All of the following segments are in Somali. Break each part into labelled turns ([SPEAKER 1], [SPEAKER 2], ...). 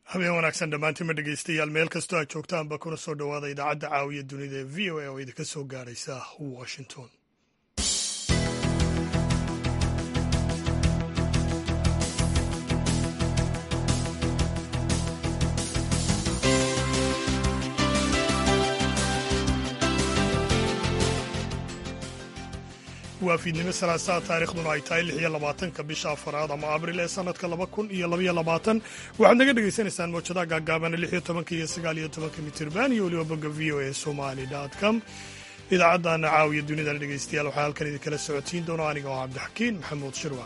[SPEAKER 1] habeen wanaagsan dhammaantiinma dhegeystayaal meel kastoo aad joogtaanba kuna soo dhowaada idaacadda caawiya dunida ee v o a oo idinka soo gaaraysa washington waa fiidnimo salaasaa taarikhduna ay tahay lix iyo labaatanka bisha afaraad ama abril ee sanadka laba kun iyo labaiyo labaatan waxaad naga dhagaysanaysaan mawjadaha gaagaabana lix iyo tobanka iyo sagaal iyo tobanka mitirban iyo weliba bogga v o a somali com idaacaddaana caawiya dunidana dhegeystayaal waxaa halkan idinkala socotiin doona aniga oo cabdixakiin maxamuud shirwa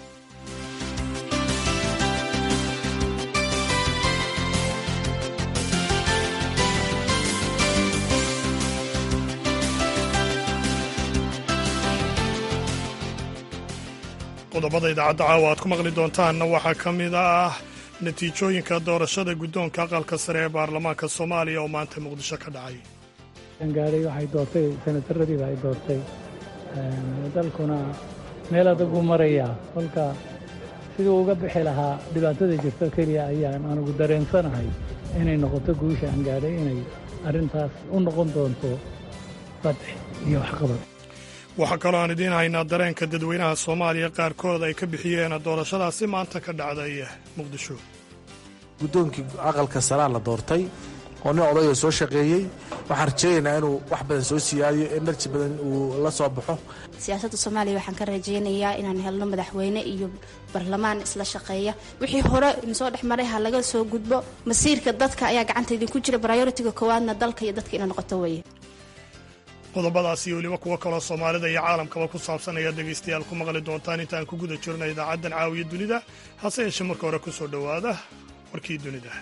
[SPEAKER 1] qodobada idaacadda caawa aad ku maqli doontaanna waxaa ka mid ah natiijooyinka doorashada guddoonka aqalka sare ee baarlamaanka soomaaliya oo maanta muqdisho ka dhacay
[SPEAKER 2] gaadhay waxay doortay senataradiiba ay doortay dalkuna meel adagu marayaa kolka siduu uga bixi lahaa dhibaatada jirto keliya ayaan anugu dareensanahay inay noqoto guusha aan gaadhay inay arrintaas u noqon doonto fadx iyo waxqabad
[SPEAKER 1] waxaa kaloo aan idiin haynaa dareenka dadweynaha soomaaliya qaarkood ay ka bixiyeen doorashadaasi maanta ka dhacday muqdisho
[SPEAKER 3] guddoonkii aqalka saraa la doortay oo nin odayoo soo shaqeeyey waxaan rajaynaynaa inuu wax badan soo siyaadiyo enerji badan uu la soo baxo
[SPEAKER 4] siyaasadda soomaaliya waxaan ka rajaynayaa inaan helno madaxweyne iyo barlamaan isla shaqeeya wixii hore insoo dhex maray ha laga soo gudbo masiirka dadka ayaa gacanta idinku jira brioritiga koowaadna dalka iyo dadka ina noqoto weeye
[SPEAKER 1] qodobadaas iyo weliba kuwo kaloo soomaalida iyo caalamkaba ku saabsan ayaad dhegaystayaal ku maqli doontaan intaan ku guda jirna idaacaddan caawiya dunida hase yeeshee marka hore ku soo dhowaada warkii dunida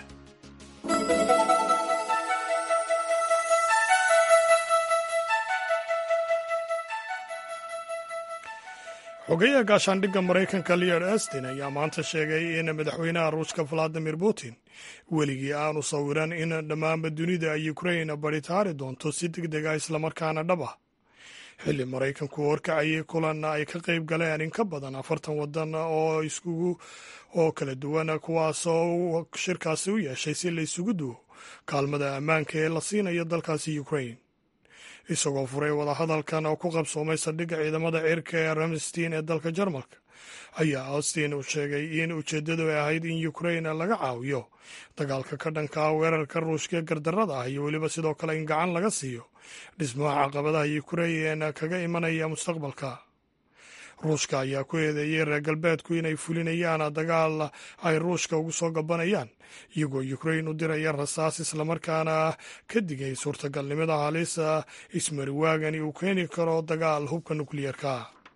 [SPEAKER 1] xogeyaha gaashaandhigga maraykanka leod astin ayaa maanta sheegay in madaxweynaha ruushka valadimir putin weligii aanu sawiran in dhammaanba dunida ukrain baritaari doonto si deg deg ah islamarkaana dhab ah xilli maraykanku horkacayay kulan ay ka qayb galeen in ka badan afartan wadan oo iskugu oo kala duwan kuwaasoo shirkaasi u yeeshay si la isugu duwo kaalmada ammaanka ee la siinayo dalkaasi ukrain isagoo furay wadahadalkan oo ku qabsoomay saldhigga ciidamada cirka ee ramstein ee dalka jarmalka ayaa austin uu sheegay in ujeeddadu ay ahayd in ukrain laga caawiyo dagaalka ka dhanka ah weerarka ruushka gardarrada ah iyo weliba sidoo kale in gacan laga siiyo dhismaha caqabadaha ukrain kaga imanaya mustaqbalka ruushka ayaa ku eedeeyey reer galbeedku inay fulinayaan dagaal ay ruushka ugu soo gabanayaan iyagoo ukrain u diraya rasaas islamarkaana ka digay suurtagalnimada halisa ismariwaagani uu keeni karo dagaal hubka nukliyeerka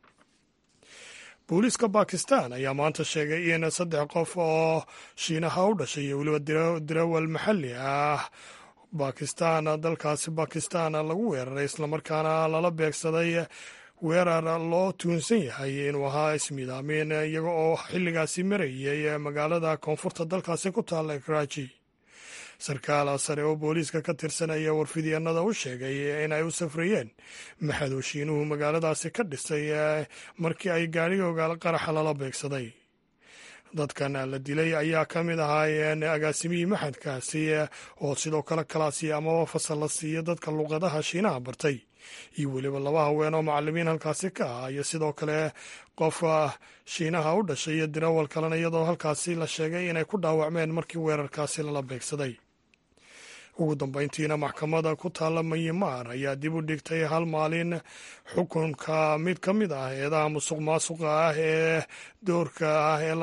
[SPEAKER 1] booliiska bakistan ayaa maanta sheegay in saddex qof oo shiinaha u dhashay iyo weliba dirawal maxalli ah bakistan dalkaasi bakistan lagu weeraray islamarkaana lala beegsaday weerar loo tuunsan yahay inuu ahaa ismiidaamin iyaga oo xilligaasi marayay magaalada koonfurta dalkaasi ku taalla karaaji sarkaal sare oo booliiska ka tirsan ayaa warfidyaenada u sheegay in ay u safrayeen maxadooshiinuhu magaaladaasi ka dhisay markii ay gaadhiga ogaal qaraxa lala beegsaday dadkan la dilay ayaa ka mid ahaayeen agaasimihii maxadkaasi oo sidoo kale kalaasiya amaba fasal la siiya dadka luqadaha shiinaha bartay iyo weliba laba haween oo macalimiin halkaasi ka ah iyo sidoo kale qof shiinaha u dhashay iyo dirawal kalena iyadoo halkaasi la sheegay inay ku dhaawacmeen markii weerarkaasi lala beegsaday ugu dambeyntiina maxkamada ku taalla myanmar ayaa dib u dhigtay hal maalin xukunka mid ka mid ah eedaha musuq maasuqa ah ee doorka ah ee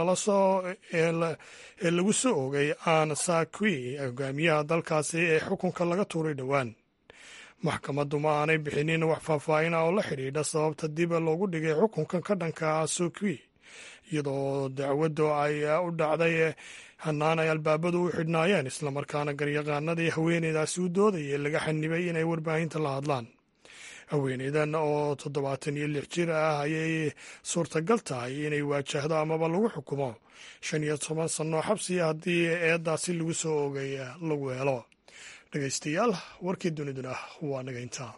[SPEAKER 1] lagu soo ogay aan sakwi hogaamiyaha dalkaasi ee xukunka laga tuuray dhowaan maxkamaddu ma aanay bixinin wax faahfaahin ah oo la xidhiidha sababta dib loogu dhigay xukunkan ka dhanka ah sokwi iyadoo dacwaddu ay u dhacday hanaan ay albaabadu u xidhnaayeen islamarkaana garyaqaanadii haweeneydaasi u doodayay laga xanibay inay warbaahinta la hadlaan haweeneydan oo toddobaatan iyo lix jir ah ayay suurtagal tahay inay waajahdo amaba lagu xukumo shan iyo toban sano xabsiya haddii eeddaasi lagu soo ogay lagu helo dhegaystayaal warkii duniduna waa naga intaa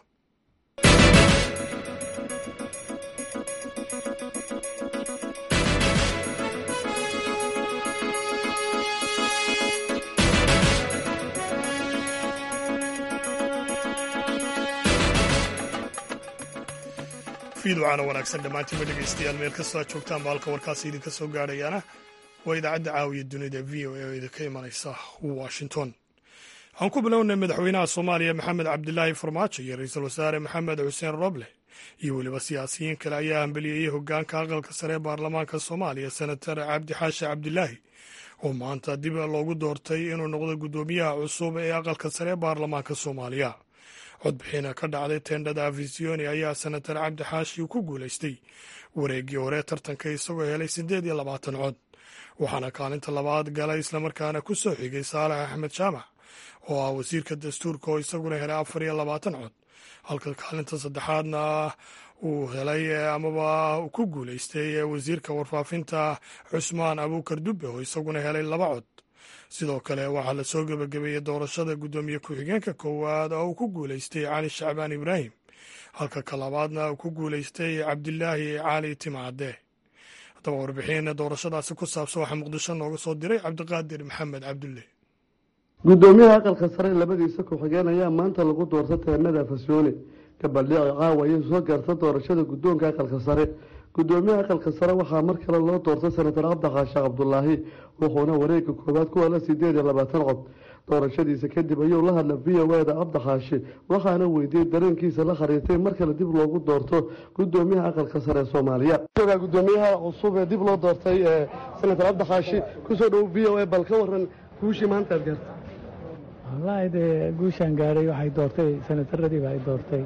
[SPEAKER 1] fiidwacana wanaagsan dhammaantiinba dhegaystayaal meel kastoo aad joogtaan ba halka warkaasi idinka soo gaadhayaana waa idaacadda caawiya dunida v o a oo idinka imanaysa washington aan ku bilownay madaxweynaha soomaaliya maxamed cabdilaahi farmaajo iyo ra-iisul wasaare maxamed xuseen roble iyo weliba siyaasiyiin kale ayaa hambeliyeyey hogaanka aqalka sare ee baarlamaanka soomaaliya senatar cabdi xaashi cabdilaahi oo maanta dib loogu doortay inuu noqdo guddoomiyaha cusub ee aqalka sare ee baarlamaanka soomaaliya codbixina ka dhacday teendhada afisioni ayaa senatar cabdi xaashi ku guulaystay wareeggii hore tartanka isagoo helay siddeed iyo labaatan cod waxaana kaalinta labaad galay islamarkaana ku soo xigay saalax axmed jaamac oo ah wasiirka dastuurka oo isaguna helay afar iyo labaatan cod halka kaalinta saddexaadna uu helay amaba ku guulaystay wasiirka warfaafinta cusmaan abuukar dubbe oo isaguna helay laba cod sidoo kale waxaa la soo gebagabeeyey doorashada guddoomiye ku-xigeenka koowaad oo uu ku guulaystay cali shacbaan ibraahim halka ka labaadna uu ku guulaystay cabdilaahi cali timcadde haddaba warbixin doorashadaasi ku saabsan waxaa muqdisho nooga soo diray cabdiqaadir maxamed cabdulle
[SPEAKER 5] guddoomiyaha aqalka sare labadiisa ku-xigeen ayaa maanta lagu doorta teenada fasyooni gabaldhici caawa ayay soo gaarta doorashada guddoonka aqalka sare guddoomiyaha aqalka sare waxaa mar kale loo doortay senatar cabdixaashi cabdulaahi wuxuuna wareega koowaad ku hela sideed iyo labaatan cod doorashadiisa kadib ayuu la hadla v o eda cabdixaashi waxaana weydiiyey dareenkiisa la khariirtay mar kale dib loogu doorto guddoomiyaha aqalka sare ee soomaaliya gudoomiyaha cusub ee dib loo doortay senatar cabdixaashi kusoo dhow v o a bal ka waran guushii maanta aad gaartay
[SPEAKER 2] wallaahi dee guushaan gaadhay waxay doortay senataradiiba ay doortay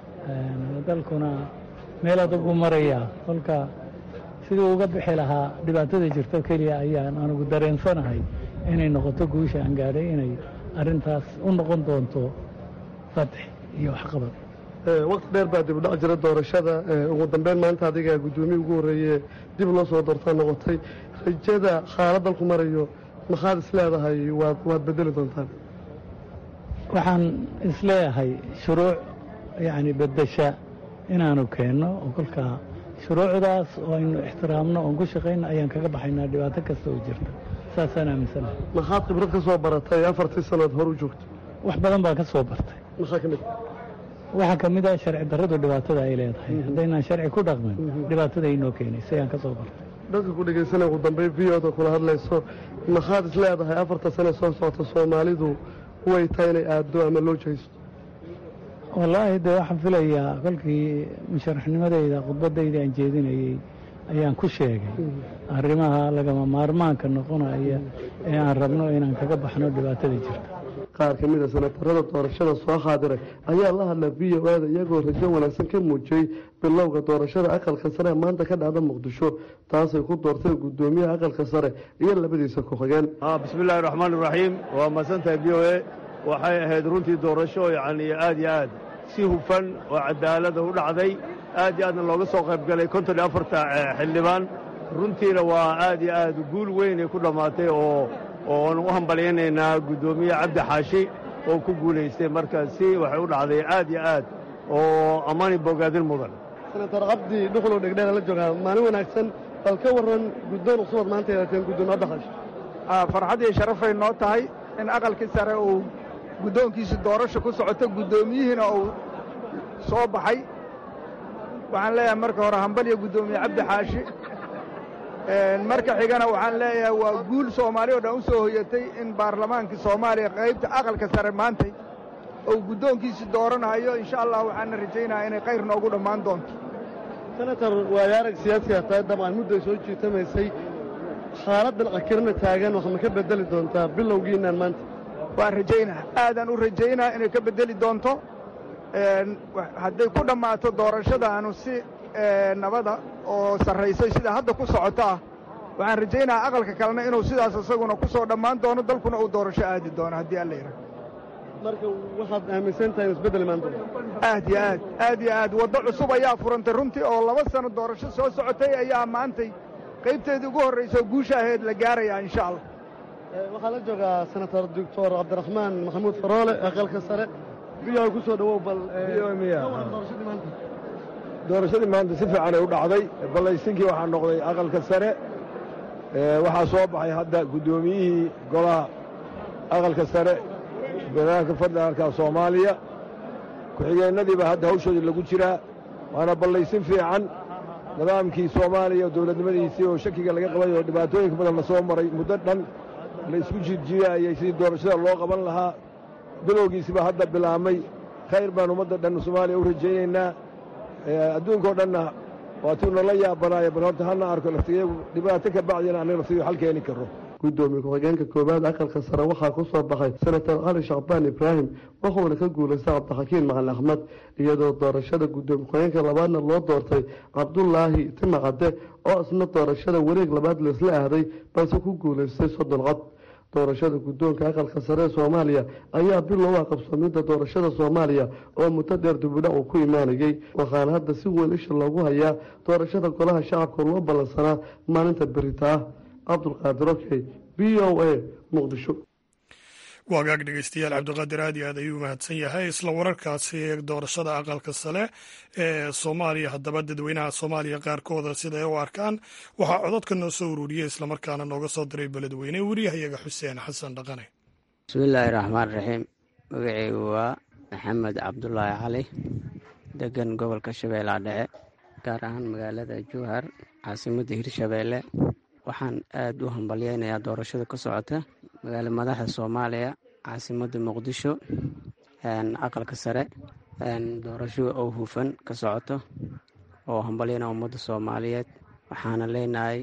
[SPEAKER 2] dalkuna meel adugu marayaa kolka siduu uga bixi lahaa dhibaatada jirto keliya ayaan anugu dareensanahay inay noqoto guusha aan gaadhay inay arrintaas u noqon doonto fatx iyo waxqabad
[SPEAKER 5] waqti dheer baa dib udhac jira doorashada ugu dambeyn maanta adiga guddoomiye ugu horreeye dib loo soo doortaa noqotay rajada xaalad dalku marayo maxaad is leedahay waad waad bedeli doontaan
[SPEAKER 2] waxaan isleeyahay shuruuc yacni beddesha inaanu keenno oo kolkaa shuruucdaas oo aynu ixtiraamno oon ku shaqayno ayaan kaga baxaynaa dhibaato kasta oo jirta saasaan aaminsanahay
[SPEAKER 5] maxaad khibrad ka soo baratay afartii sannood hor u joogto
[SPEAKER 2] wax badan baan ka soo bartay
[SPEAKER 5] maxaa ka mid
[SPEAKER 2] waxaa ka mid ah sharci darradu dhibaatada ay leedahay haddaynaan sharci ku dhaqmin dhibaatada inoo keenaysa ayaan ka soo bartay
[SPEAKER 5] dadka ku dhegaysanaya ugu dambeyn v o da kula hadlayso maxaad is leedahay afarta sane soo socota soomaalidu way tahay inay aaddo ama loo jahaysto
[SPEAKER 2] wallaahi dee waxaan filayaa kolkii musharaxnimadayda khudbadayda aan jeedinayey ayaan ku sheegay arrimaha lagama maarmaanka noqonaya ee aan rabno inaan kaga baxno dhibaatada jirta
[SPEAKER 5] qaar ka mid a senatarada doorashada soo xaadiray ayaa la hadla v o ada iyagoo rajo wanaagsan ka muujiyey bilowga doorashada aqalka sare ee maanta ka dhacda muqdisho taasay ku doorteen guddoomiyaha aqalka sare iyo labadiisa ku-xigeen
[SPEAKER 6] bismillahi raxmaan iraxiim waa mahadsantahay v o a waxay ahayd runtii doorasho yacni aad iyo aad si hufan oo cadaalada u dhacday aad iyo aadna looga soo qayb galay konton iyo afarta xildhibaan runtiina waa aad iyo aad guul weynay ku dhammaatay oo oon u hambalyaynaynaa guddoomiye cabdi xaashi oo ku guulaystay marka si waxay u dhacday aad iyo aad oo ammaani bogaadin mudan
[SPEAKER 5] senatar cabdi dhuxulow dhegdheera la joogaa maalin wanaagsan bal ka warran guddoon cusubaad maanta yeelateen guddoomiye cabdixaashi
[SPEAKER 7] farxad iyo sharafay noo tahay in aqalkii sare uu guddoonkiisa doorasho ku socoto guddoomiyihiina uu soo baxay waxaan leeyahay marka hore hambaliyo guddoomiye cabdi xaashi marka xigana waxaan leeyahay waa guul soomaali oo dhan u soo hoyatay in baarlamaankii soomaaliya qaybta aqalka sare maantay uu guddoonkiisi dooranayo insha allah waxaana rajaynayaa inay khayr noogu dhammaan doonto
[SPEAKER 5] senatar waayo arag siyaasiga tahay dabcan mudday soo jiitamaysay xaaladdan cakirna taagan wax ma ka beddeli doontaa bilowgiinaan maanta
[SPEAKER 7] waan rajaynaa aadaan u rajaynaa inay ka beddeli doonto hadday ku dhammaato doorashadaanu si nabada oo sarraysay sida hadda ku socota ah waxaan rajaynayaa aqalka kalena inuu sidaas isaguna ku soo dhammaan doono dalkuna uu doorasho aadi doono haddii alla yidhaha
[SPEAKER 5] marka waxaad aaminsan tahay inu isbeddel imaan doonto
[SPEAKER 7] aad yo aad aad yo aad waddo cusub ayaa furantay runtii oo laba sano doorasho soo socotay ayaa maantay qaybteedii ugu horraysa oo guusha ahayd la gaarayaa insha allah
[SPEAKER 5] waxaa la joogaa senator doctor cabdiraxmaan maxamuud faroole aqalka sare biyo ku soo dhawow bal doorashadii maanta
[SPEAKER 6] doorashadii maanta si fiican ay u dhacday ballaysinkii waxaa noqday aqalka sare waxaa soo baxay hadda guddoomiyihii golaha aqalka sare barnaamijka federaalka soomaaliya ku-xigeennadiiba hadda hawshoodii lagu jiraa waana ballaysin fiican nidaamkii soomaaliya dowladnimadiisii oo shakiga laga qabay oo dhibaatooyinka badan la soo maray muddo dhan la isku jiirjiiraayay sidii doorashada loo qaban lahaa bilowgiisiba hadda bilaabmay khayr baan ummadda dhan soomaaliya u rajaynaynaa adduunkao dhanna waatuu nala yaabanaayo bal horta hana arko laftiyagu dhibaato ka bacdina annaga laftigu xal keeni karro
[SPEAKER 5] gudoomiye ku-xigeenka koowaad aqalka sare waxaa ku soo baxay senator cali shacbaan ibraahim wuxuuna ka guulaystay cabdixakiin macali axmed iyadoo doorashada gudoomiye ku-xigeenka labaadna loo doortay cabdulaahi timacadde oo isna doorashada wareeg labaad laisla ahday balse ku guulaystay soddon cod doorashada guddoonka aqalka sare ee soomaaliya ayaa bilow ah qabsoomidda doorashada soomaaliya oo muddo dheer dibudhac uu ku imaanayey waxaana hadda si weyn isha loogu hayaa doorashada golaha shacabka loo ballansanaa maalinta berita ah cabdulqaadir okey b o a muqdisho
[SPEAKER 1] waagaag dhegeystayaal cabdiqaadir aad iyo aad ayuu mahadsan yahay isla wararkaasi doorashada aqalka sare ee soomaaliya haddaba dadweynaha soomaaliya qaarkooda sida ay u arkaan waxaa cododka noo soo ururiyey islamarkaana nooga soo diray beledweyne wariyahayaga xuseen xasan dhaqane
[SPEAKER 8] bismillaahi raxmaan raxiim magaceygu waa maxamed cabdulaahi cali degan gobolka shabeellaha dhexe gaar ahaan magaalada jowhar caasimadda hirshabeelle waxaan aad u hambalyeynayaa doorashada ka socota magaala madaxda soomaaliya caasimadda muqdisho aqalka sare doorasho oo hufan ka socoto oo hambalyeyna ummadda soomaaliyeed waxaana leenahay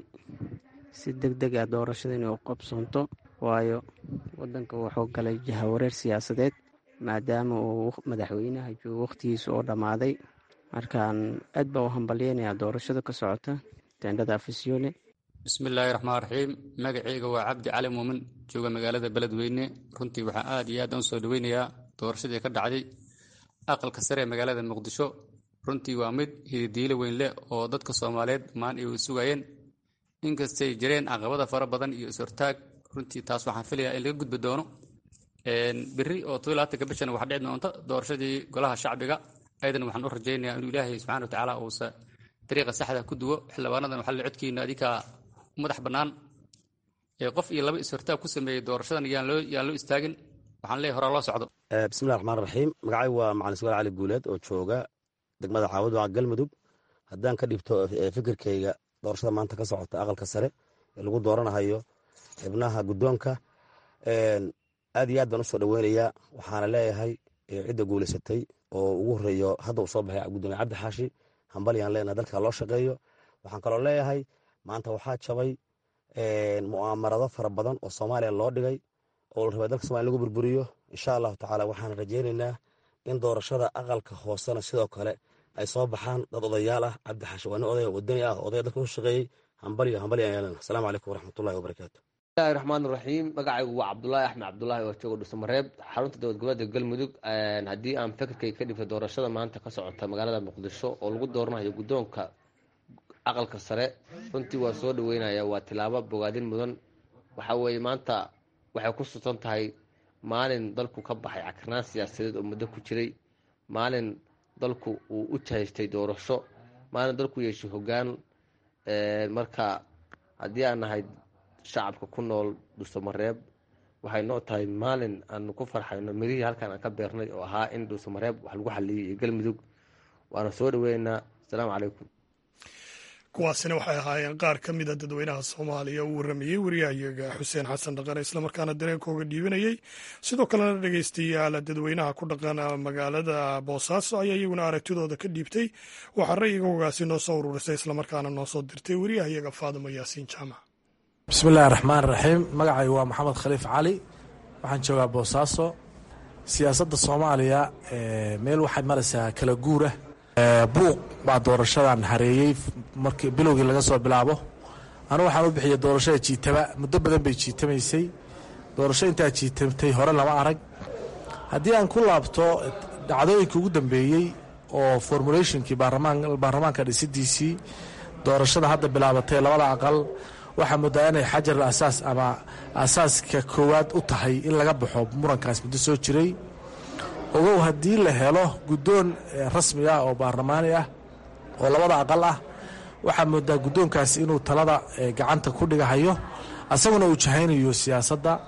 [SPEAKER 8] si deg deg ah doorashada inay u qabsoonto waayo wadanka wuxuu galay jahawareer siyaasadeed maadaama uu madaxweynaha joogo wakhtigiisa oo dhammaaday markaan aad baa u hambalyeynayaa doorashada ka socota teendhada afisyoole
[SPEAKER 9] bismillaahi raxmaan raxiim magaceyga waa cabdi cali muumin jooga magaalada beledweyne runtii waxaan aad iyo aad u soo dhaweynayaa doorashadii ka dhacday aqalka sare ee magaalada muqdisho runtii waa mid hididiilo weyn leh oo dadka soomaaliyeed maan ay sugayeen inkastay jireen caqabada fara badan iyo is-hortaag runtii taas waxaan filayaa in laga gudbi doono beri oo todobaaatanka bishan waxa dhici doonta doorashadii golaha shacbiga aydan waxaan u rajaynayaa inuu ilaahay subxana watacaala uusa dariiqa saxda ku duwo xildhibaanadan waxaa la codkiina adinkaa madax bannaan ee qof iyo laba is-hortaag ku sameeyey doorashadan yaan loo yaan loo istaagin waxaan leeyahay horaa loo socdo
[SPEAKER 10] bismillahi raxmaan raxiim magacay waa macalin sugaal cali guuleed oo jooga degmada caawad waa galmudug haddaan ka dhibto fikirkayga doorashada maanta ka socota aqalka sare ee lagu dooranahayo xibnaha guddoonka aad iyo aad baan usoo dhaweynayaa waxaana leeyahay cidda guulaysatay oo ugu horeeyo hadda uu soo baxay gudoomiye cabdi xaashi hambalyaan leenahay dalka loo shaqeeyo waxaan kaloo leeyahay maanta waxaa jabay mu'aamarado fara badan oo soomaaliya loo dhigay oo la rabaa dalka somalia lagu burburiyo insha allahu tacaala waxaan rajaynaynaa in doorashada aqalka hoosena sidoo kale ay soo baxaan dad odayaal ah cabdi xaashi waa nin odaya wadani ah odaya dalka u shaqeeyey hambalyo hambalyan yeelana asalaamu calaykum waraxmatullahi wabarakaatu
[SPEAKER 11] bismillahi raxmaan raxiim magacaygu waa cabdulaahi axmed cabdulaahi oo jooga dhuusamareeb xarunta dowlad goboleedka galmudug haddii aan fikirkay ka dhibto doorashada maanta ka socota magaalada muqdisho oo lagu dooranayo guddoonka aqalka sare runtii waa soo dhaweynaya waa tilaabo bogaadin mudan waxa weeye maanta waxay ku susan tahay maalin dalku ka baxay cakirnaan siyaasadeed oo muddo ku jiray maalin dalku uu u jahaystay doorasho maalin dalku yeeshay hoggaan marka haddii aan nahay shacabka ku nool dhuusamareeb waxay noo tahay maalin aanu ku farxayno mirihii halkan aan ka beernay oo ahaa in dhuusamareeb wax lagu xaliyay iyo galmudug waana soo dhaweynaynaa asalaamu calaykum
[SPEAKER 1] kuwaasina waxay ahaayeen qaar ka mida dadweynaha soomaaliya uu waramayey wariyahayaga xuseen xasan dhaqane islamarkaana dareenkooga dhiibinayey sidoo kalena dhegeystayaal dadweynaha ku dhaqan magaalada boosaaso ayaa iyaguna aragtidooda ka dhiibtay waxaa ra'yigoogaasi noo soo ururisay islamarkaana noo soo dirtay wariyahayaga faadimo yaasiin jaamac
[SPEAKER 3] bismillahi raxmaan raxiim magacaygu waa maxamed khaliif cali waxaan joogaa boosaaso siyaasadda soomaaliya meel waxay maraysaa kala guura buuq baa doorashadan hareeyey markii bilowgii laga soo bilaabo anu waxaan u bixiyey doorashada jiitaba muddo badan bay jiitamaysay doorasho intaa jiitamtay hore lama arag haddii aan ku laabto dhacdooyinkii ugu dambeeyey oo formulationkii baarlamaanka dhisidiisii doorashada hadda bilaabatay labada aqal waxaa muddaa inay xajar asaas ama asaaska koowaad u tahay in laga baxo murankaas muddo soo jiray ogow haddii la helo guddoon rasmi ah oo baarlamaani ah oo labada aqal ah waxaa moodaa guddoonkaasi inuu talada gacanta ku dhigahayo asaguna uu jahaynayo siyaasadda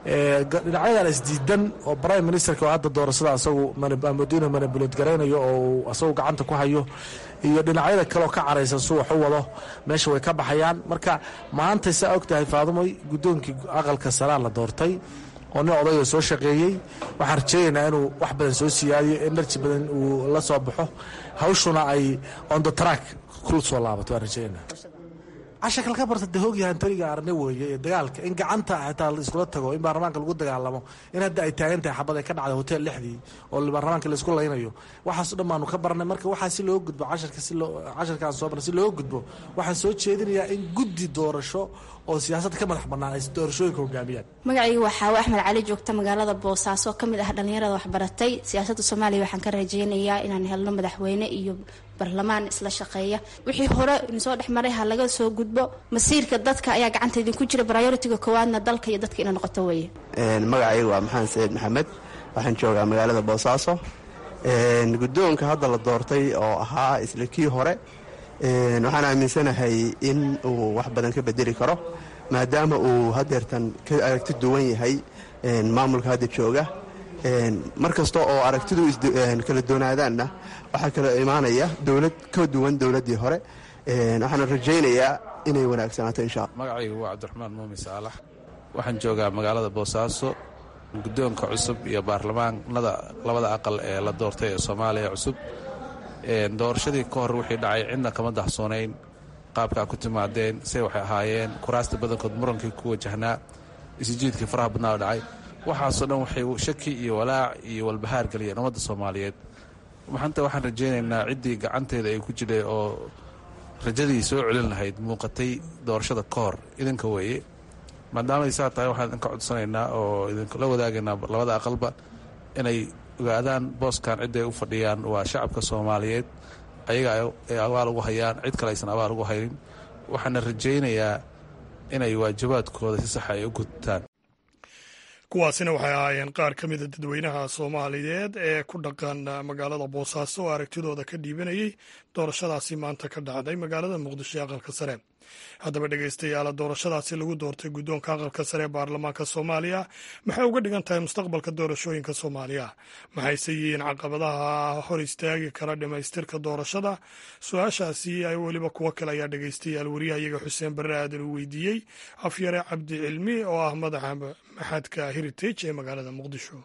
[SPEAKER 3] dhinacyadan isdiidan oo prime ministerka oo hadda doorashada asagu madiina manabulad garaynayo oo asagu gacanta ku hayo iyo dhinacyada kaleoo ka caraysan su wax u wado meesha way ka baxayaan marka maanta saa og tahay faadumoy guddoonkii aqalka saraa la doortay oo nin odayoo soo shaqeeyey waxaan rajeynaynaa inuu wax badan soo siyaadiyo enerji badan uu la soo baxo hawshuna ay on the track ku soo laabato waan rajeynaa cashakal ka barta de hoogyaha antoniga arne weeye ee dagaalka in gacanta xitaa laiskula tago in baarlamaanka lagu dagaalamo in hadda ay taagan tahay xabad ay ka dhacday hotel lixdii oo baarlamaanka laisku laynayo waxaaso dhan baanu ka barnay marka waxaa si loo gudbo casharka si loo casharkaan soo barnay si loo gudbo waxaan soo jeedinayaa in guddi doorasho oo siyaasadda ka madax bannaan ay doorashooyinka hogaamiyaan
[SPEAKER 4] magacaygu waxaa wa axmed cali joogta magaalada boosaaso ka mid ah dhallinyarada waxbaratay siyaasadda soomaaliya waxaan ka rajeynayaa inaan helno madaxweyne iyo barlamaan isla shaqeeya wixii hore idinsoo dhex maray ha laga soo gudbo masiirka dadka ayaa gacanta idinku jira prioritiga koowaadna dalka iyo dadka ina noqoto weeye
[SPEAKER 12] magacaygu waa maxamed sayid maxamed waxaan joogaa magaalada boosaaso guddoonka hadda la doortay oo ahaa isla kii hore waxaan aaminsanahay in uu wax badan ka bedeli karo maadaama uu hadeertan ka aragti duwan yahay maamulka hadda jooga mar kasta oo aragtidu kala doonaadaanna waxaa kala imaanaya dowlad ka duwan dowladdii hore waxaana rajaynayaa inay wanaagsanaato insha alla
[SPEAKER 13] magacaygu waa cabdiraxmaan muumin saalax waxaan joogaa magaalada boosaaso guddoonka cusub iyo baarlamaanada labada aqal ee la doortay ee soomaaliya cusub doorashadii ka hor wixii dhacay cidna kama dahsoonayn qaabkaa ku timaadeen say waxay ahaayeen kuraasta badankood murankii ku wajahnaa isjiidkii faraha badnaa dhacay waxaasoo dhan waxay shaki iyo walaac iyo walbahaar geliyeen ummadda soomaaliyeed maanta waxaan rajaynaynaa ciddii gacanteeda ay ku jidhay oo rajadii soo celin lahayd muuqatay doorashada ka hor idinka weeye maadaamaay saa tahay waxaan idinka codsanaynaa oo idinkula wadaagaynaa labada aqalba inay ogaadaan booskan cidday u fadhiyaan waa shacabka soomaaliyeed ayaga ay abaal ugu hayaan cid kale aysan abaal ugu haynin waxaana rajaynayaa inay waajibaadkooda si saxa ay u gudtaan
[SPEAKER 1] kuwaasina waxay ahaayeen qaar ka mida dadweynaha soomaaliyeed ee ku dhaqan magaalada boosaaso oo aragtidooda ka dhiibanayay doorashadaasi maanta ka dhacday magaalada muqdisho ee aqalka sare haddaba dhegeystayaala doorashadaasi lagu doortay guddoonka aqalka sare ee baarlamaanka soomaaliya maxay uga dhigan tahay mustaqbalka doorashooyinka soomaaliya maxayse yihiin caqabadaha hor istaagi kara dhammaystirka doorashada su-aashaasi ay weliba kuwo kale ayaa dhegeystayaal wariyahayaga xuseen barre aadan uu weydiiyey afyare cabdi cilmi oo ah madaxa maxadka heritage ee magaalada muqdisho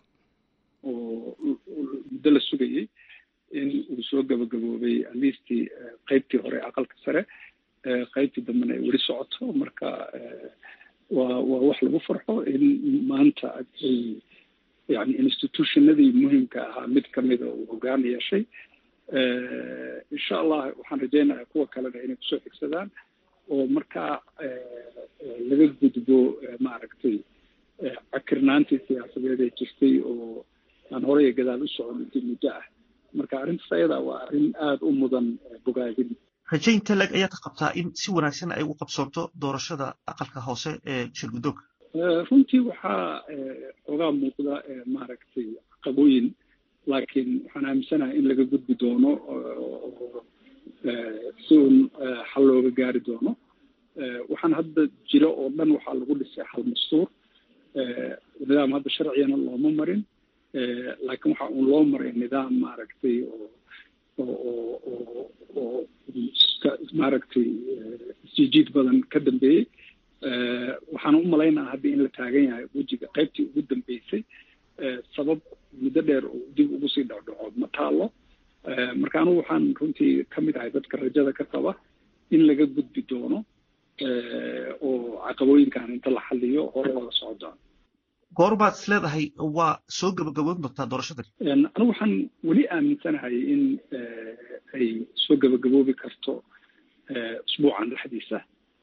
[SPEAKER 14] oo muddo la sugayey in uu soo gabagaboobay aliistii qeybtii hore aqalka sare qaybtii dambena ay weli socoto marka waa waa wax lagu farxo in maanta ay yani institutionadii muhimka ahaa mid kamida uu hogaan yeeshay insha allah waxaan rajeynayaa kuwa kalena inay kusoo xigsadaan oo markaa laga gudbo maaragtay cakirnaantii siyaasadeed ee jirtay oo aan horey iyo gadaal u socon intii muddo ah marka arrintaas ayada waa arrin aada u mudan bogaadin
[SPEAKER 15] rajaynta leg ayaad ka qabtaa in si wanaagsan ay ugu qabsoonto doorashada aqalka hoose ee shirguddoonka
[SPEAKER 14] runtii waxaa xoogaa muuqda maaragtay caqabooyin laakiin waxaan aaminsanahay in laga gudbi doono oo si uun xal looga gaari doono waxaan hadda jiro oo dhan waxaa lagu dhisay hal mastuur nidaam hadda sharcigana looma marin laakiin waxa uun loo maray nidaam maaragtay oo oo oo oo maaragtay isjiijiid badan ka dambeeyey waxaan u malaynaa hadda in la taagan yahay wejiga qaybtii ugu dambeysay sabab muddo dheer oo dib ugu sii dhacdhaco ma taalo marka anugu waxaan runtii ka mid ahay dadka rajada ka qaba in laga gudbi doono oo caqabooyinkan inta la xaliyo hore looga socdaan
[SPEAKER 15] goorbaad is leedahay waa soo gabagaboon doontaa doorashadani
[SPEAKER 14] anigu waxaan weli aaminsanahay in ay soo gabagaboobi karto usbuucan dhexdiisa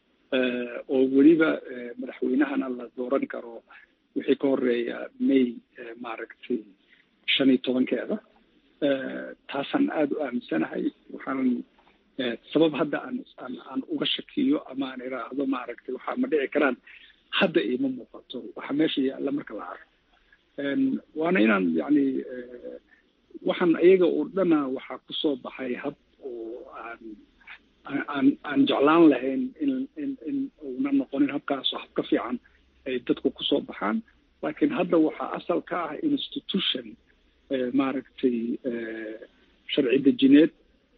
[SPEAKER 14] oo weliba madaxweynahana la dooran karo wixii ka horeeya may maaragtay shan iyo tobankeeda taasaan aada u aaminsanahay waxaan sabab hadda aan aan aan uga shakiyo ama aan iraahdo maaragtay waxaa ma dhici karaan hadda iima muuqato waxa meesha yaalla marka la arko waana inaan yani waxaan iyaga oo dhana waxaa kusoo baxay hab oo aan aan aan jeclaan lahayn in in in uuna noqonin habkaasoo hab ka fiican ay dadku kusoo baxaan laakiin hadda waxaa asal ka ah institution maaragtay sharci dejineed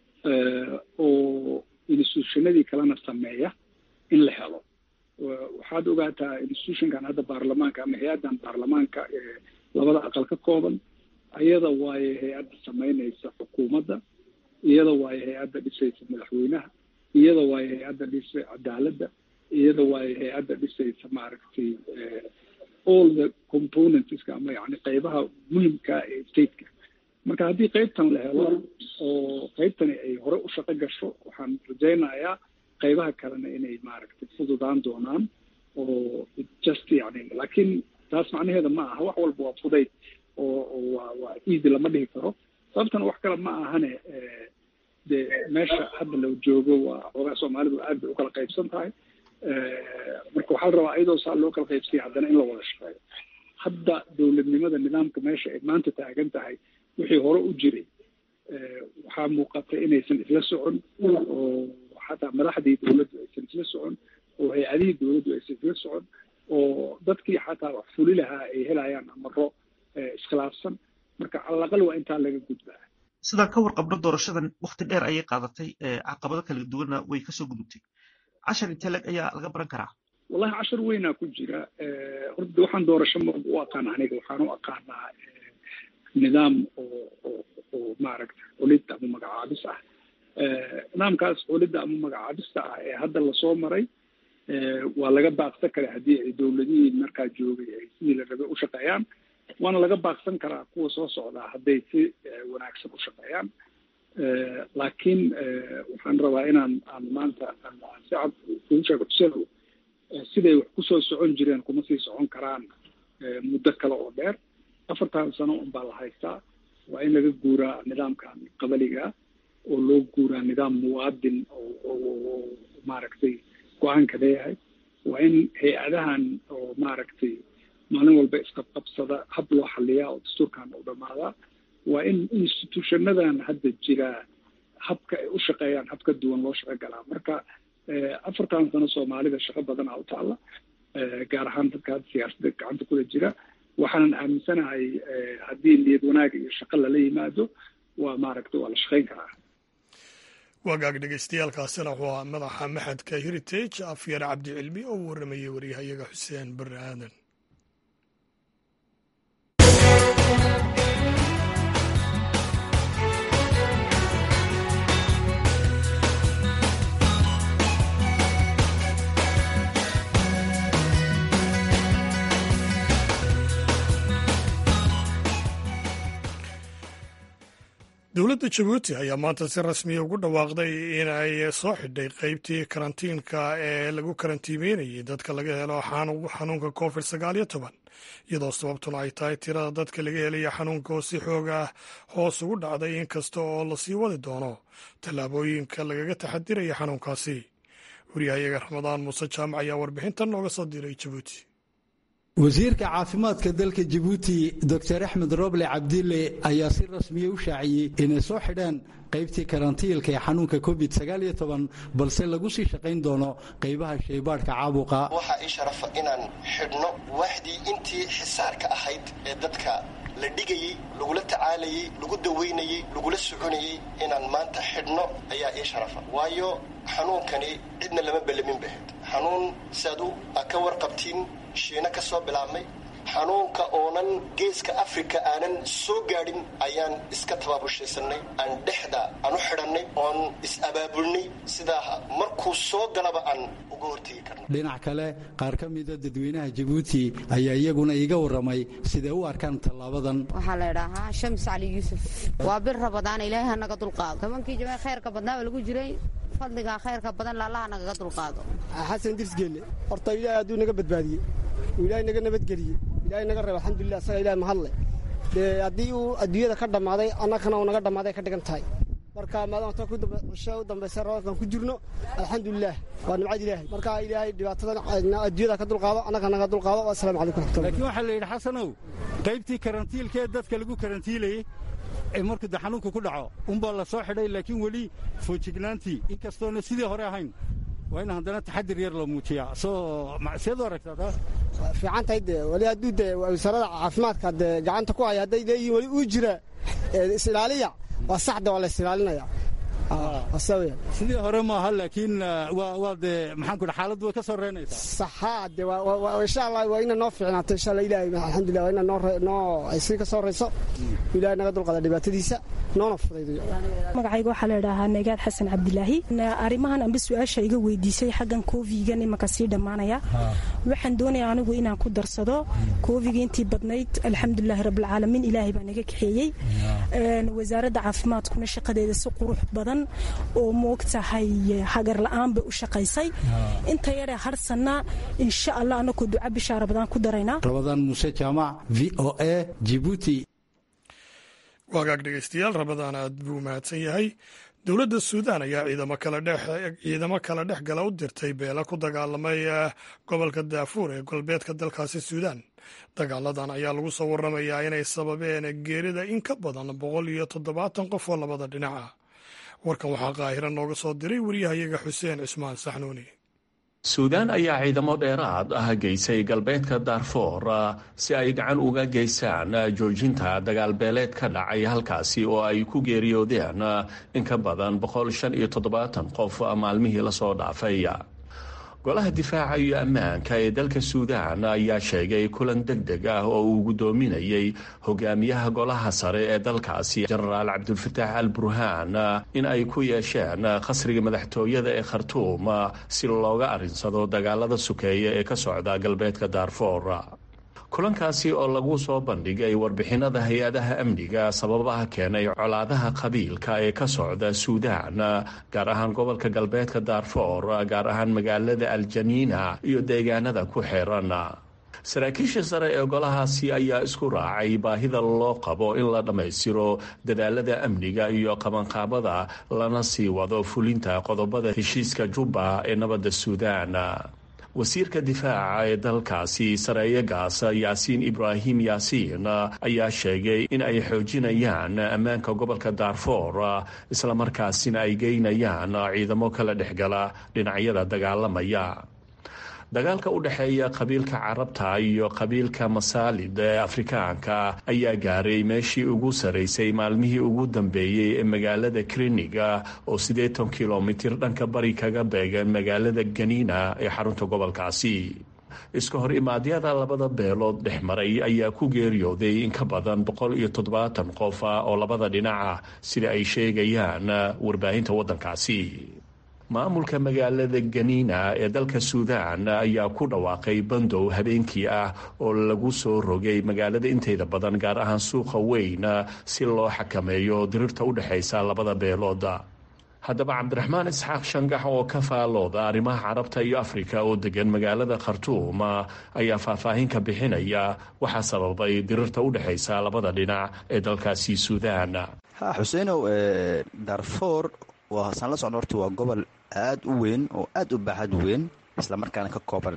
[SPEAKER 14] oo institutionadii kalena sameeya in la helo waxaad ogaataa institutionkan hadda baarlamaanka ama hay-addan baarlamaanka ee labada aqal ka kooban iyada waaye hay-adda samaynaysa xukuumadda iyada waaye hay-adda dhisaysa madaxweynaha iyada waaye hay-adda dhisay cadaaladda iyada waaye hay-adda dhisaysa maaragtay all the componentska ama yani qeybaha muhimka ee stateka marka haddii qeybtan la helo oo qeybtani ay hore u shaqo gasho waxaan rajaynayaa qeybaha kalena inay maaragtay fududaan doonaan oo just yani laakiin taas macnaheeda ma aha wax walba waa fudayd oo oo waa waa easy lama dhihi karo sababtana wax kale ma ahane dee meesha hadda la joogo waa xoogaa soomaalidu aad bay ukala qaybsan tahay marka waxaa la rabaa iyadoo saa loo kala qaybsaya haddana in la wada shaqeeyo hadda dowladnimada nidaamka meesha ay maanta taagan tahay wixii hore u jiray waxaa muuqata inaysan isla socon oo xataa madaxdii dowladdu aysan isla socon oo hay-adihii dowladdu aysan isla socon oo dadkii xataa wax fuli lahaa ay helayaan amaro iskhilaafsan marka calaqal waa intaa laga gudbaa
[SPEAKER 15] sidaan ka warqabno doorashadan wakti dheer ayay qaadatay caqabado kala duwanna way kasoo gudubtay cashar intee leg ayaa laga baran karaa
[SPEAKER 14] wallahi cashar weynaa ku jira horta waxaan doorasho ma u aqaan aniga waxaan u aqaanaa nidaam oo oo oo maaragta xulid ama magacaabis ah nidaamkaas xulidda ama magacaabista ah ee hadda lasoo maray waa laga baaqsan karaa haddii ay dowladihii markaa joogay ay sidii la rabay u shaqeeyaan waana laga baaqsan karaa kuwa soo socdaa hadday si wanaagsan u shaqeeyaan laakiin waxaan rabaa inaan aan maanta si cad kugu sheego tusaalow siday wax kusoo socon jireen kuma sii socon karaan muddo kale oo dheer afartan sano un baa la haystaa waa in laga guuraa nidaamkan qabaliga oo loo guuraa nidaam muwaadin oo maaragtay go-aanka leeyahay waa in hay-adahan oo maaragtay maalin walba isqabqabsada hab loo xaliyaa oo dastuurkan u dhammaadaa waa in institutionadan hadda jiraa habka ay u shaqeeyaan hab ka duwan loo shaqo galaa marka afartan sano soomaalida shaqo badanaa u taalla gaar ahaan dadka hadda siyaasadda gacanta kula jira waxaanan aaminsanahay haddii niyad wanaag iyo shaqo lala yimaado waa maaragta waa la shaqayn karaa
[SPEAKER 1] wagaag dhegeystayaaalkaasina wuxuu ahaa madaxa maxadka heritage afyar cabdi cilmi oo u warramayay waryahayaga xuseen barre aadan dowladda jabuuti ayaa maanta si rasmiya ugu dhawaaqday in ay soo xidhay qeybtii karantiinka ee lagu karantiimeynayay dadka laga helo xanuunka covid sagaal iyo toban iyadoo sababtuna ay tahay tirada dadka laga helaya xanuunka oo si xooga hoos ugu dhacday inkasta oo lasii wadi doono tallaabooyinka lagaga taxadiraya xanuunkaasi wariyahayaga ramadaan muuse jaamac ayaa warbixintan nooga soo diray jabuuti
[SPEAKER 16] wasiirka caafimaadka dalka jabuuti doctor axmed roble cabdille ayaa si rasmiya u shaaciyey inay soo xidhaan qaybtii karantiilka ee xanuunka covid balse lagu sii shaqayn doono qaybaha shaybaadhka caabuqa
[SPEAKER 17] waxaa ii sharafa inaan xidhno waaxdii intii xisaarka ahayd ee dadka la dhigayey lagula tacaalayey lagu dawaynayey lagula soconayey inaan maanta xidhno ayaa ii sharafa waayo xanuunkani cidna lama bellamin bahed xanuun siaad u ka warqabtiin shiina ka soo bilaabmay xanuunka oonan geeska afrika aanan soo gaadhin ayaan iska tabaabushaysanay aan dhexda aan u xidhannay oon is-abaabulnay sidaa markuu soo galaba aan uga hortegi karno
[SPEAKER 16] dhinac kale qaar ka mida dadweynaha jabuuti ayaa iyaguna iiga warramay siday u arkaan tallaabadan
[SPEAKER 18] waxaa la idhaahaa shams cali yuusuf waa bir rabadaan ilaahay hanaga dulqaado tobankii jimee khayrka badnaaba lagu jiray fadligaa khayrka badan laallaha nagaga dulqaado
[SPEAKER 19] xasan dirsgeelle horta ilaahay hadduu naga badbaadiyey uu ilaahay naga nabadgeliyey ilaahay naga reeb alxamdulilah asaga ilahay mahadle dee haddii uu adduunyada ka dhammaaday annagana uu naga dhammaaday ka dhigan tahay marka maadaama cisho u dambaysa roobkan ku jirno alxamdulilah waa nimcad ilaahay marka ilaahay dhibaatadan adduunyada ka dulqaado annaga naga dulqaado asalamu calaykum raxmatullah
[SPEAKER 16] laakiin waxaa la yidhi xasanow qaybtii karantiilka ee dadka lagu karantiilayey ee markuu de xanuunka ku dhaco unbaa la soo xidhay laakiin weli foojignaantii inkastoona sidii hore ahayn waa in haddana taxadir yar la muujiyaa soo seed u aragtaa taas
[SPEAKER 19] fiican tahay dee weli hadduu dee wasaaradda caafimaadka dee gacanta ku haya hadday leeyihiin weli uu jira is-ilaaliya waa saxda waa la is-ilaalinaya
[SPEAKER 16] sidii hore maaha laakiin waa dee maxaan ku xaaladdu way ka soo reynaysaa
[SPEAKER 19] saxaa de insha allah waa ina noo fiicnaato insha allah ilaahay alxamdulillah waa ina noo noo ay sii ka soo reyso ilaahay naga dulqada dhibaatadiisa noona fudaydayo
[SPEAKER 20] magacayga waxaa la idhaahaa nagaad xasan cabdilaahi arrimahan amba su-aasha iga weydiisay xaggan koofigan imanka sii dhammaanaya waxaan doonayaa anigu inaan ku darsado koofiga intii badnayd alxamdulilahi rabbilcaalamiin ilaahay baa naga kaxeeyey wasaaradda caafimaadkuna shaqadeeda si qurux badan oo moogtahay hagar la-aan bay u shaqaysay inta yaree harsanna insha allah anakoo duca bishaa rabadaan ku daraynaa
[SPEAKER 16] rabadaan muuse jaamac v o a jibuuti
[SPEAKER 1] waagaag dhegeystayaal rabadaan aad buu mahadsan yahay dowladda suudaan ayaa ciidamo kala dhex gala u dirtay beela ku dagaalamay gobolka daafuur ee galbeedka dalkaasi suudaan dagaaladan ayaa lagu soo waramayaa inay sababeen geerida in ka badan boqol iyo toddobaatan qof oo labada dhinac ah warkan waxaa qaahira nooga soo diray wariyahayaga xuseen cismaan saxnuuni
[SPEAKER 21] suudaan ayaa ciidamo dheeraad ah geysay galbeedka daarfoor si ay gacan uga geystaan joojinta dagaalbeeleed ka dhacay halkaasi oo ay ku geeriyoodeen in ka badan boqol shan iyo toddobaatan qof maalmihii lasoo dhaafay golaha difaaca iyo ammaanka ee dalka suudaan ayaa sheegay kulan deg deg ah oo uu guddoominayay hogaamiyaha golaha sare ee dalkaasi jenaraal cabdulfataax al burhaan in ay ku yeesheen khasriga madaxtooyada ee khartuum si looga arinsado dagaalada sukeeya ee ka socda galbeedka daarfoor kulankaasi oo lagu soo bandhigay warbixinada hay-adaha amniga sababaha keenay colaadaha qabiilka ee ka socda suudaan gaar ahaan gobolka galbeedka daarfoor gaar ahaan magaalada aljaniina iyo deegaanada ku xeeran saraakiisha sare ee golahaasi ayaa isku raacay baahida loo qabo in la dhammaystiro dadaalada amniga iyo qabanqaabada lana sii wado fulinta qodobada heshiiska jubba ee nabadda suudaan wasiirka difaaca ee dalkaasi sareeye gaas yaasiin ibraahim yaasiin ayaa sheegay in ay xoojinayaan ammaanka gobolka daarfoor islamarkaasina ay geynayaan ciidamo kala dhexgala dhinacyada dagaalamaya dagaalka u dhexeeya qabiilka carabta iyo qabiilka masaalid ee afrikaanka ayaa gaaray meeshii ugu saraysay maalmihii ugu dambeeyey ee magaalada kriniga oo siddeetan kilomitir dhanka bari kaga beegan magaalada ganiina ee xarunta gobolkaasi iska hor imaadyada labada beelood dhex maray ayaa ku geeriyooday in ka badan boqol iyo toddobaatan qof ah oo labada dhinaca sida ay sheegayaan warbaahinta waddankaasi maamulka magaalada ganiina ee dalka suudaan ayaa ku dhawaaqay bandow habeenkii ah oo lagu soo rogay magaalada inteeda badan gaar ahaan suuqa weyn si loo xakameeyo dirirta u dhexaysa labada beelood haddaba cabdiraxmaan isxaaq shangax oo ka faalooda arrimaha carabta iyo afrika oo degan magaalada khartuum ayaa faahfaahin ka bixinaya waxaa sababay dirirta u dhexaysa labada dhinac ee dalkaasi suudaan
[SPEAKER 22] xuseenow darfoor waasaan la socno horta waa gobol aad u weyn oo aad u baaxad weyn islamarkaana ka kooban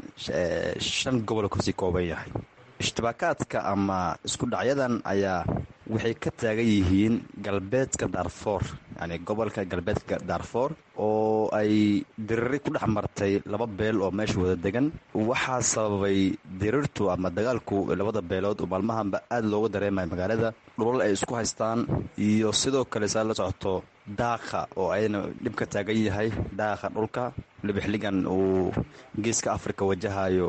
[SPEAKER 22] shan gobol kasii kooban yahay ishtibaakaadka ama isku dhacyadan ayaa waxay ka taagan yihiin galbeedka daarfoor yani gobolka galbeedka daarfoor oo ay diriri ku dhex martay laba beel oo meesha wada degan waxaa sababay dirirtu ama dagaalku labada beelood oo maalmahanba aad looga dareemaya magaalada dhulal ay isku haystaan iyo sidoo kale saa la socoto daaqa oo ayadana dhib ka taagan yahay daaqa dhulka waliba xilligan uu geeska afrika wajahayo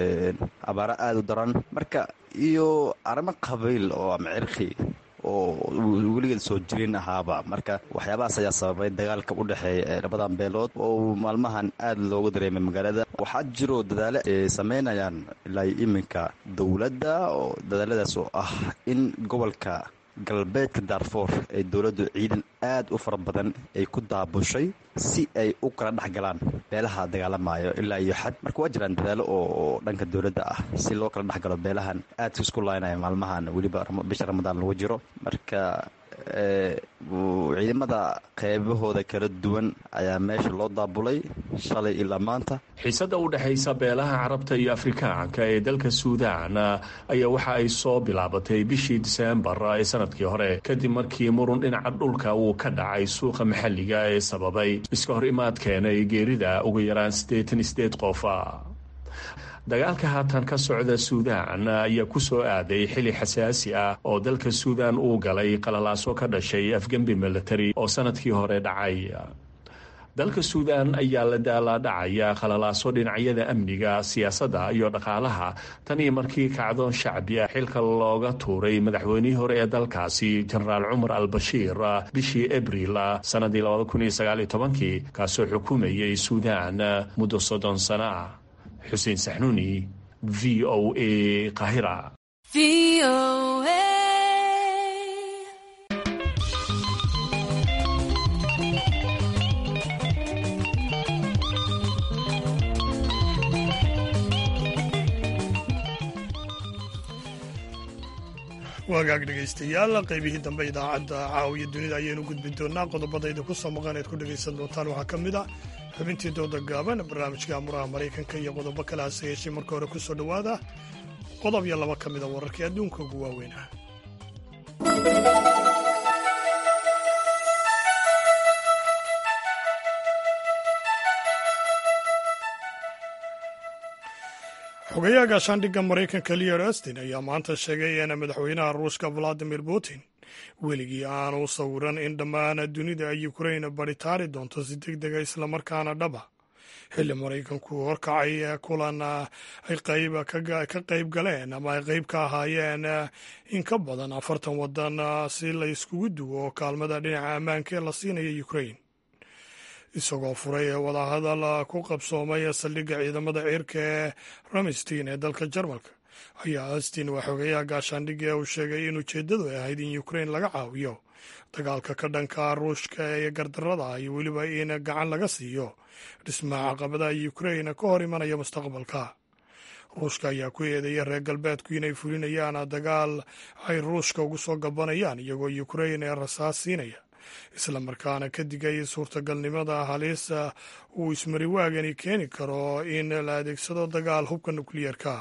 [SPEAKER 22] abaaro aada u daran marka iyo arrimo qabiil oo ama cirqi oo weligeed soo jirin ahaaba marka waxyaabahaas ayaa sababay dagaalka u dhexeeya labadan beelood oo maalmahan aada looga dareemay magaalada waxaa jiro dadaalo ay sameynayaan ilaa iminka dowladda oo dadaaladaas oo ah in gobolka galbeedka daarfoor ee dowladdu ciidan aad u fara badan ay ku daabushay si ay u kala dhex galaan beelaha dagaalamayo ilaa iyo xad marka waa jiraan dadaalo oo dhanka dowladda ah si loo kala dhex galo beelahan aadka isku laynaya maalmahan weliba bisha ramadaan lagu jiro marka ciidamada qeybahooda kala duwan ayaa meesha loo daabulay shalay ilaa maanta
[SPEAKER 21] xiisadda u dhexaysa beelaha carabta iyo afrikaanka ee dalka suudaan ayaa waxa ay soo bilaabatay bishii diseembar ee sanadkii hore kadib markii murun dhinaca dhulka uu ka dhacay suuqa maxalliga ee sababay iska hor imaad keenay geerida ugu yaraan siddeetan sideed qof dagaalka haatan ka socda suudaan ayaa ku soo aaday xili xasaasi ah oo dalka suudaan uu galay qalalaaso ka dhashay afgembi military oo sanadkii hore dhacay dalka suudaan ayaa la daalaadhacaya qalalaaso dhinacyada amniga siyaasadda iyo dhaqaalaha tan iyo markii kacdoon shacbi ah xilka looga tuuray madaxweynihii hore ee dalkaasi jenaraal cumar al bashiir bishii abriil sannadii kaasoo xukumayay suudaan muddo soddon sano ah xuseen saxnuuni v o a qahira
[SPEAKER 1] waagaag dhegaystayaal qaybihii dambe idaacadda caawiya dunida ayaynu gudbi doonaa qodobadayda ku soo maqan eed ku dhegaysan doontaan waxaa ka mid ah xubintii dooda gaaban barnaamijka amuraha maraykanka iyo qodobo kale hase yeeshee marka hore ku soo dhowaada qodob iyo laba ka mida wararkii adduunka ugu waaweyn ah xogayaha gaashaandhigga maraykanka leor astin ayaa maanta sheegay in madaxweynaha ruushka valadimir putin weligii aanu sawiran in dhammaan dunida ay ukrain baritaari doonto si deg dega islamarkaana dhaba xilli maraykanku horkacay kulan ay ka qayb galeen ama ay qayb ka ahaayeen in ka badan afartan wadan si la iskugu duwo kaalmada dhinaca ammaanka ee la siinaya ukrain isagoo furay wadahadal ku qabsoomay saldhigga ciidamada ciirka ee ramstein ee dalka jarmalka ayaa astin waa xogeyaha gaashaandhigii uu sheegay in ujeeddadu ay ahayd in ukrain laga caawiyo dagaalka ka dhanka ruushka ee gardarada iyo weliba in gacan laga siiyo dhismaha caqabadaha ukrain ka hor imanaya mustaqbalka ruushka ayaa ku eedeeya reer galbeedku inay fulinayaan dagaal ay ruushka ugu soo gabanayaan iyagoo ukrain ee rasaas siinaya islamarkaana ka digay suurtagalnimada halis uu ismariwaagani keeni karo in la adeegsado dagaal hubka nukliyeerka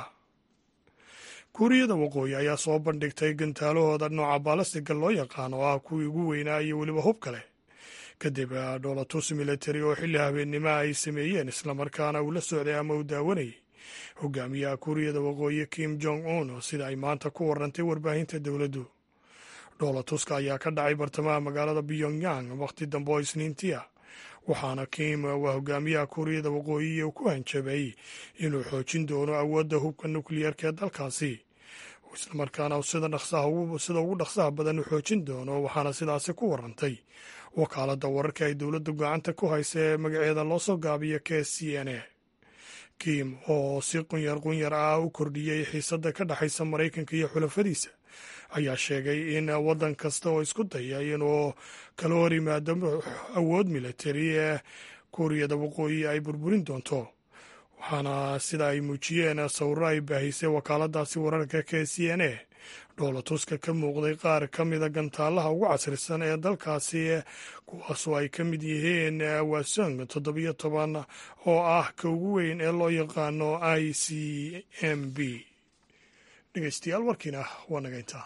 [SPEAKER 1] kuuriyada waqooyi ayaa soo bandhigtay gantaalahooda nooca baalastiga loo yaqaan oo ah kuwii ugu weynaa iyo weliba hub kale kadib dholatus military oo xilli habeennimo ay sameeyeen islamarkaana uu la socday ama uu daawanayay hogaamiyaha kuuriyada waqooyi kim jong un sida ay maanta ku warantay warbaahinta dowladdu dhoolatuska ayaa ka dhacay bartamaha magaalada pyongyang wakhti dambe oo isniintii ah waxaana kim waa hogaamiyaha kuuriyada waqooyi uu ku hanjabay inuu xoojin doono awoodda hubka nukliyeerka ee dalkaasi islamarkaana sida ugu dhaqsaha badan u xoojin doono waxaana sidaasi ku warantay wakaaladda wararka ay dowladda gacanta ku haysa ee magaceeda loo soo gaabiyo k c n a kim oo si qunyar qunyar ah u kordhiyey xiisadda ka dhexaysa maraykanka iyo xulafadiisa ayaa sheegay in waddan kasta oo isku daya inuu kala hor yimaado awood militari ee kuuriyada waqooyi ay burburin doonto waxaana sida ay muujiyeen sawiro ay baahisay wakaaladaasi wararka k c n a dhoolatuska ka muuqday qaar ka mida gantaalaha ugu casrisan ee dalkaasi kuwaasoo ay ka mid yihiin wasong toddobiyo toban oo ah ka ugu weyn ee loo yaqaano i c m b dhegeystayaal warkiina waa naga intaa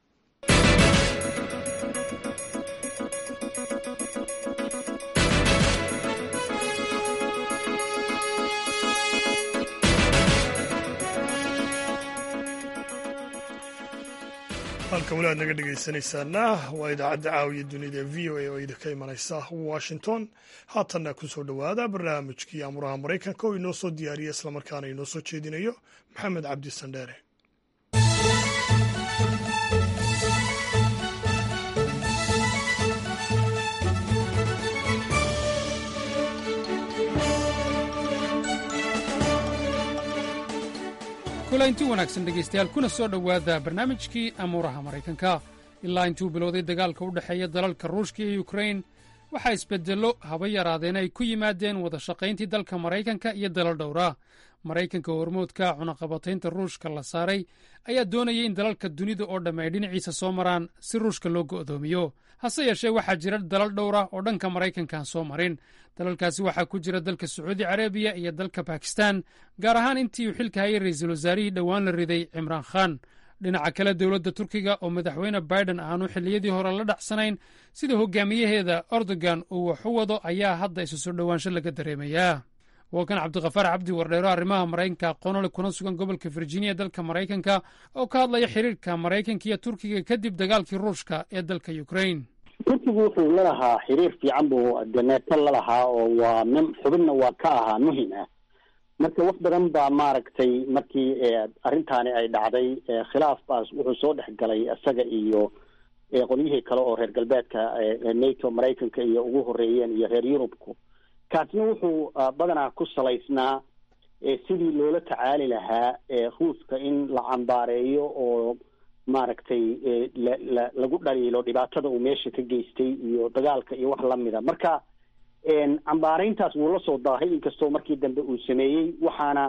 [SPEAKER 1] halka weli aad naga dhegaysanaysaana waa idaacadda caawiya dunida ee v o a oo idinka imanaysa washington haatanna ku soo dhowaada barnaamijkii amuraha maraykanka oo inoo soo diyaariya islamarkaana inoo soo jeedinayo maxamed cabdi sandheere
[SPEAKER 2] kulanti wanaagsan dhegaystayaal kuna soo dhowaada barnaamijkii amuuraha maraykanka ilaa intuu bilowday dagaalka u dhexeeya dalalka ruushka iyo yukrain waxaa isbeddello haba yaraadeen ay ku yimaadeen wada shaqayntii dalka maraykanka iyo dalal dhowra maraykanka hormoodka cunaqabataynta ruushka la saaray ayaa doonayay in dalalka dunida oo dhamme ay dhinaciisa soo maraan si ruushka loo go'doomiyo hase yeeshee waxaa jira dalal dhowra oo dhanka maraykankaan soo marin dalalkaasi waxaa ku jira dalka sacuudi carabiya iyo dalka bakistan gaar ahaan intii uu xilka hayay ra'iisul wasaarihii dhowaan la riday cimraan khan dhinaca kale dowladda turkiga oo madaxweyne biden aanu xilliyadii hore la dhacsanayn sida hogaamiyaheeda erdogan uu wax u wado ayaa hadda isu soo dhowaansho laga dareemayaa waa kan cabdikafaar cabdi wardheero arrimaha maraykanka aqoonole kuna sugan gobolka virginia dalka maraykanka oo ka hadlaya xiriirka maraykanka iyo turkiga kadib dagaalkii ruushka ee dalka ukraine
[SPEAKER 6] turkigu wuxuu lalahaa xiriir fiican buu deneeto lalahaa oo waa nin xubinna waa ka ahaa muhim ah marka wax badan baa maaragtay markii arrintaani ay dhacday khilaaf baas wuxuu soo dhex galay isaga iyo qolyihii kale oo reer galbeedka nato maraykanka iyo ugu horeeyeen iyo reer yurubku kaasna wuxuu badanaa ku salaysnaa sidii loola tacaali lahaa ruuska in la cambaareeyo oo maaragtay la lagu dhaliilo dhibaatada uu meesha ka geystay iyo dagaalka iyo wax lamida marka cambaarayntaas wuu la soo daahay inkastoo markii dambe uu sameeyey waxaana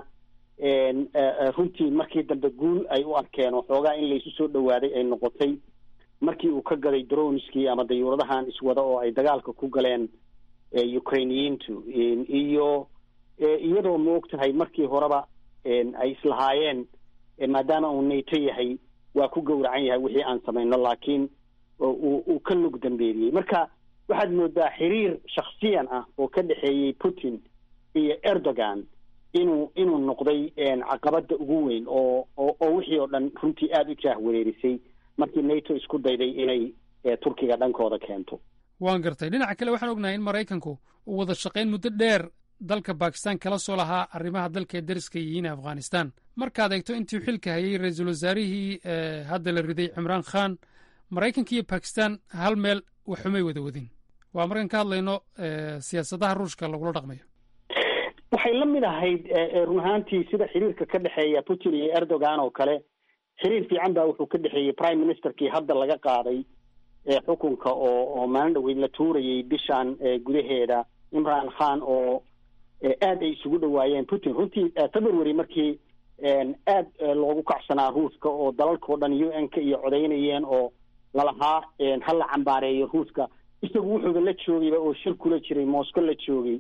[SPEAKER 6] runtii markii dambe guul ay u arkeen oo xoogaa in laysu soo dhawaaday ay noqotay markii uu ka gaday droneskii ama dayuuradahan iswada oo ay dagaalka ku galeen ukrainiyiintu iyo iyadoo maog tahay markii horeba ay islahaayeen maadaama uu nato yahay waa ku gowracan yahay wixii aan samayno laakiin uu ka lug dambeeliyey marka waxaad moodaa xiriir shaksiyan ah oo ka dhexeeyey putin iyo erdogan inuu inuu noqday caqabada ugu weyn oo oo wixii oo dhan runtii aada u jaah wareerisay markii nato isku dayday inay turkiga dhankooda keento
[SPEAKER 2] waan gartay dhinaca kale waxaan ognahay in maraykanku uu wada shaqayn muddo dheer dalka bakistan kala soo lahaa arrimaha dalka ee dariska yihiin afghanistan markaad eegto intii xilka hayay ra-iisul wasaarihii hadda la riday cimraan khan maraykanka iyo bakistan hal meel waxumay wada wadin waa markaan ka hadlayno siyaasadaha ruushka lagula dhaqmayo
[SPEAKER 6] waxay la mid ahayd run ahaantii sida xiriirka ka dhexeeya putin iyo erdogan oo kale xiriir fiican baa wuxuu ka dhexeeyey prime ministerkii hadda laga qaaday xukunka oo oo maalin dhaweyd la tuurayay bishan gudaheeda imran khan oo aad ay isugu dhawaayeen putin runtii february markii aad loogu kacsanaa ruuska oo dalalkao dhan u n ka iyo codaynayeen oo lalahaa ha la cambaareeyo ruuska isagu wuxuuba la joogayba oo shir kula jiray moscow la joogay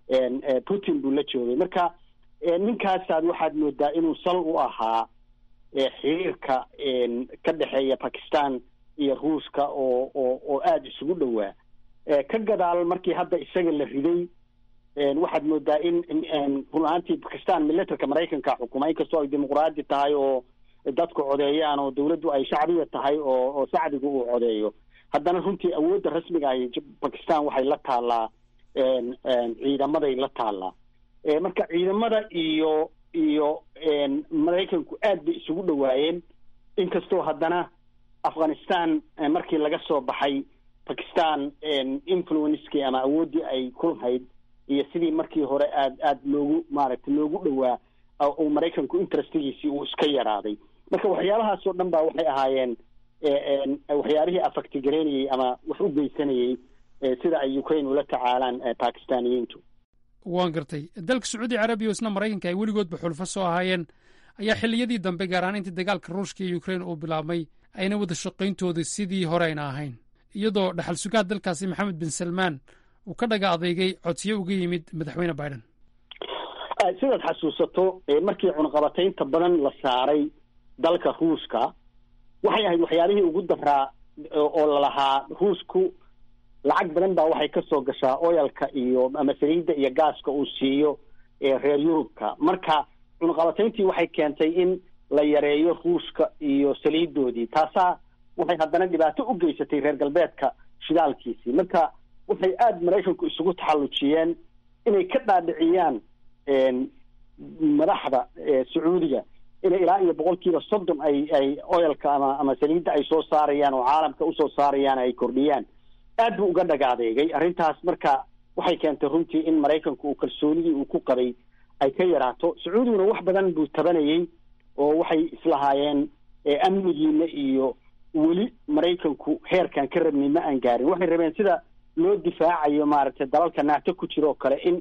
[SPEAKER 6] putin buu la joogay marka ninkaasaad waxaad moodaa inuu sal u ahaa xiriirka ka dhexeeya bakistan iyo ruuska oo oo oo aada isugu dhowaa ka gadaal markii hadda isaga la riday waxaad moodaa in run ahaantii bakistan milatarka maraykanka xukuma inkastoo ay dimuqraadi tahay oo dadku codeeyaan oo dawladdu ay shacbiya tahay oo oo shacbigu uu codeeyo haddana runtii awoodda rasmiga ahi bakistan waxay la taallaa ciidamaday la taallaa marka ciidamada iyo iyo maraykanku aad bay isugu dhawaayeen inkastoo haddana afghanistan markii laga soo baxay bakistan influencekii ama awooddii ay ku lahayd iyo sidii markii hore aad aada loogu maaragtay loogu dhowaa uu maraykanku interestigiisii uu iska yaraaday marka waxyaabahaas oo dhan baa waxay ahaayeen waxyaabihii afaktigareynayey ama wax u geysanayey sida ay ukraine ula tacaalaan bakistaniyiintu
[SPEAKER 2] waan gartay dalka sacuudi carabiya oo isna maraykanka ay weligoodba xulfo soo ahaayeen ayaa xilliyadii dambe gaar ahaan intii dagaalka ruushka iyo ukraine uu bilaabmay ayna wada shaqayntooda sidii hore ayna ahayn iyadoo dhaxal sugaha dalkaasi maxamed bin salmaan uu ka dhaga adeegay codsiyo uga yimid madaxweyne biden
[SPEAKER 6] sidaad xasuusato markii cunaqabataynta badan la saaray dalka ruushka waxay ahayd waxyaabihii ugu daraa oo lalahaa ruushku lacag badan baa waxay ka soo gashaa oyalka iyo ama saliidda iyo gaaska uu siiyo reer yurubka marka cunaqabatayntii waxay keentay in la yareeyo ruushka iyo saliidoodii taasaa waxay haddana dhibaato u geysatay reer galbeedka shidaalkiisii marka waxay aada maraykanku isugu taxallujiyeen inay ka dhaadhiciyaan madaxda sacuudiga inay ilaa iyo boqolkiiba soddon ay ay oyalka ama ama saliidda ay soo saarayaan oo caalamka usoo saarayaan ay kordhiyaan aad buu uga dhagaadeegay arrintaas marka waxay keentay runtii in maraykanku uu kalsoonidii uu ku qabay ay ka yaraato sacuudiguna wax badan buu tabanayey oo waxay islahaayeen amnigiina iyo weli maraykanku heerkan ka rabnay ma aan gaarin waxay rabeen sida loo difaacayo maaragtay dalalka naato ku jira oo kale in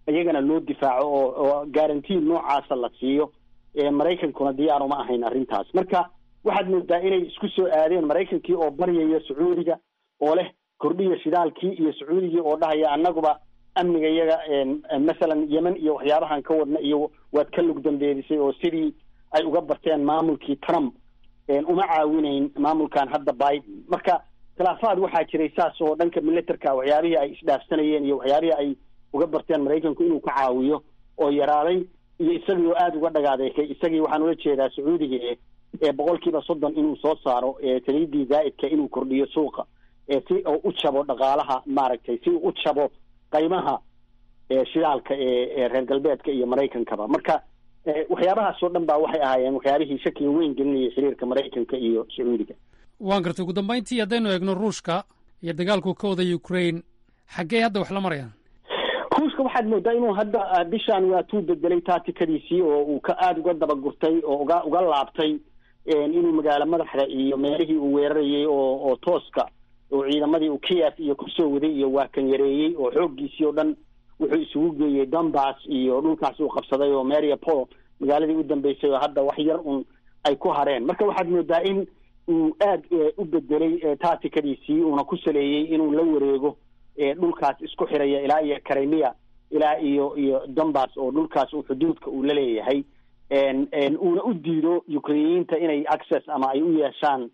[SPEAKER 6] iyagana loo difaaco oo oo guarantee noocaasa la siiyo maraykankuna diyaar uma ahayn arrintaas marka waxaad moodaa inay isku soo aadeen maraykankii oo baryaya sacuudiga oo leh kordhiya shidaalkii iyo sacuudigii oo dhahaya annaguba amniga iyaga masalan yemen iyo waxyaabahan ka wadna iyo waad ka lug dambeedisay oo sidii ay uga barteen maamulkii trump uma caawinayn maamulkan hadda biden marka khilaafaad waxaa jiray saas oo dhanka militerka waxyaabihii ay isdhaafsanayeen iyo waxyaabihii ay uga barteen maraykanku inuu ka caawiyo oo yaraaday iyo isagii oo aada uga dhagaadeekay isagii waxaan ula jeedaa sacuudiga e ee boqolkiiba soddon inuu soo saaro saliidii zaa'idka inuu kordhiyo suuqa si uu u jabo dhaqaalaha maaragtay si uu u jabo qaymaha shidaalka ee reer galbeedka iyo maraykankaba marka waxyaabahaas oo dhan baa waxay ahaayeen waxyaabihii shakiga weyn gelinayay xiriirka maraykanka iyo sacuudiga
[SPEAKER 2] waan gartay ugu dambayntii haddaynu eegno ruushka iyo dagaalku ka wada ukraine xaggee hadda wax la marayaan
[SPEAKER 6] ruushka waxaad moodaa inuu hadda bishaan waatuu bedelay taatikadiisii oo uu ka aada uga dabagurtay oo uga uga laabtay inuu magaalo madaxda iyo meelihii uu weerarayay oo oo tooska oo ciidamadii uu kiev iyo kusoo waday iyo waa kan yareeyey oo xooggiisii oo dhan wuxuu isugu geeyey donbass iyo dhulkaas uu qabsaday oo mariapol magaaladii u dambeysay oo hadda wax yar un ay ku hareen marka waxaad moodaa in uu aada u bedelay taatikadiisii uuna ku saleeyey inuu la wareego dhulkaas isku xiraya ilaa iyo karemia ilaa iyo iyo donbass oo dhulkaas uu xuduudka uu la leeyahay uuna u diido ukrainiyiinta inay access ama ay u yeeshaan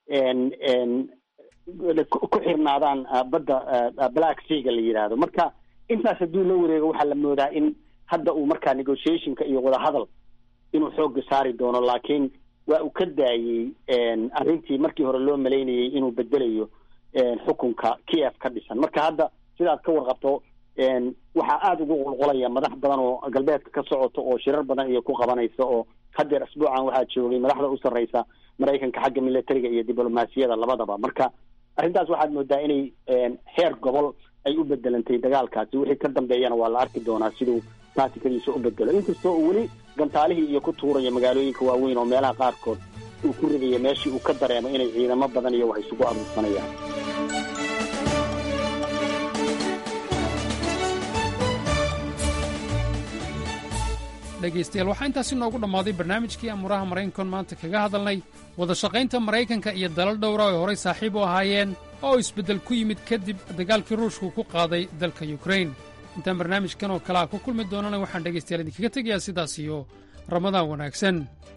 [SPEAKER 6] ku xirnaadaan badda black seaga la yidhaahdo marka intaas hadduu la wareego waxaa la moodaa in hadda uu markaa negotiationka iyo wadahadal inuu xoogga saari doono laakiin waa uu ka daayey arrintii markii hore loo malaynayay inuu bedelayo xukunka kiev ka dhisan marka hadda sidaad ka warqabto waxaa aada ugu qulqulaya madax badan oo galbeedka ka socoto oo shirar badan iyo ku qabanaysa oo haddeer asbuucan waxaa joogay madaxda u sarreysa maraykanka xagga militariga iyo diblomaasiyada labadaba marka arrintaas waxaad moodaa inay heer gobol ay u bedelantay dagaalkaasi wixii ka dambeeyana waa la arki doonaa siduu taatikadiisa u bedelo inkastoo uu weli gantaalihii iyo ku tuurayo magaalooyinka waaweyn oo meelaha qaarkood uu ku ridayo meeshii uu ka dareemo inay ciidamo badan iyo wax isugu aruursanayaan
[SPEAKER 2] dhegaystayaal waxaa intaasi noogu dhammaaday barnaamijkii amuuraha maraykankoon maanta kaga hadalnay wada shaqaynta maraykanka iyo dalal dhowra ay horay saaxiib u ahaayeen oo isbeddel ku yimid kadib dagaalkii ruushku ku qaaday dalka yukrain intaan barnaamijkan oo kale a ku kulmi doonana waxaan dhegaystayaal idinkaga tegayaa sidaas iyo ramadaan wanaagsan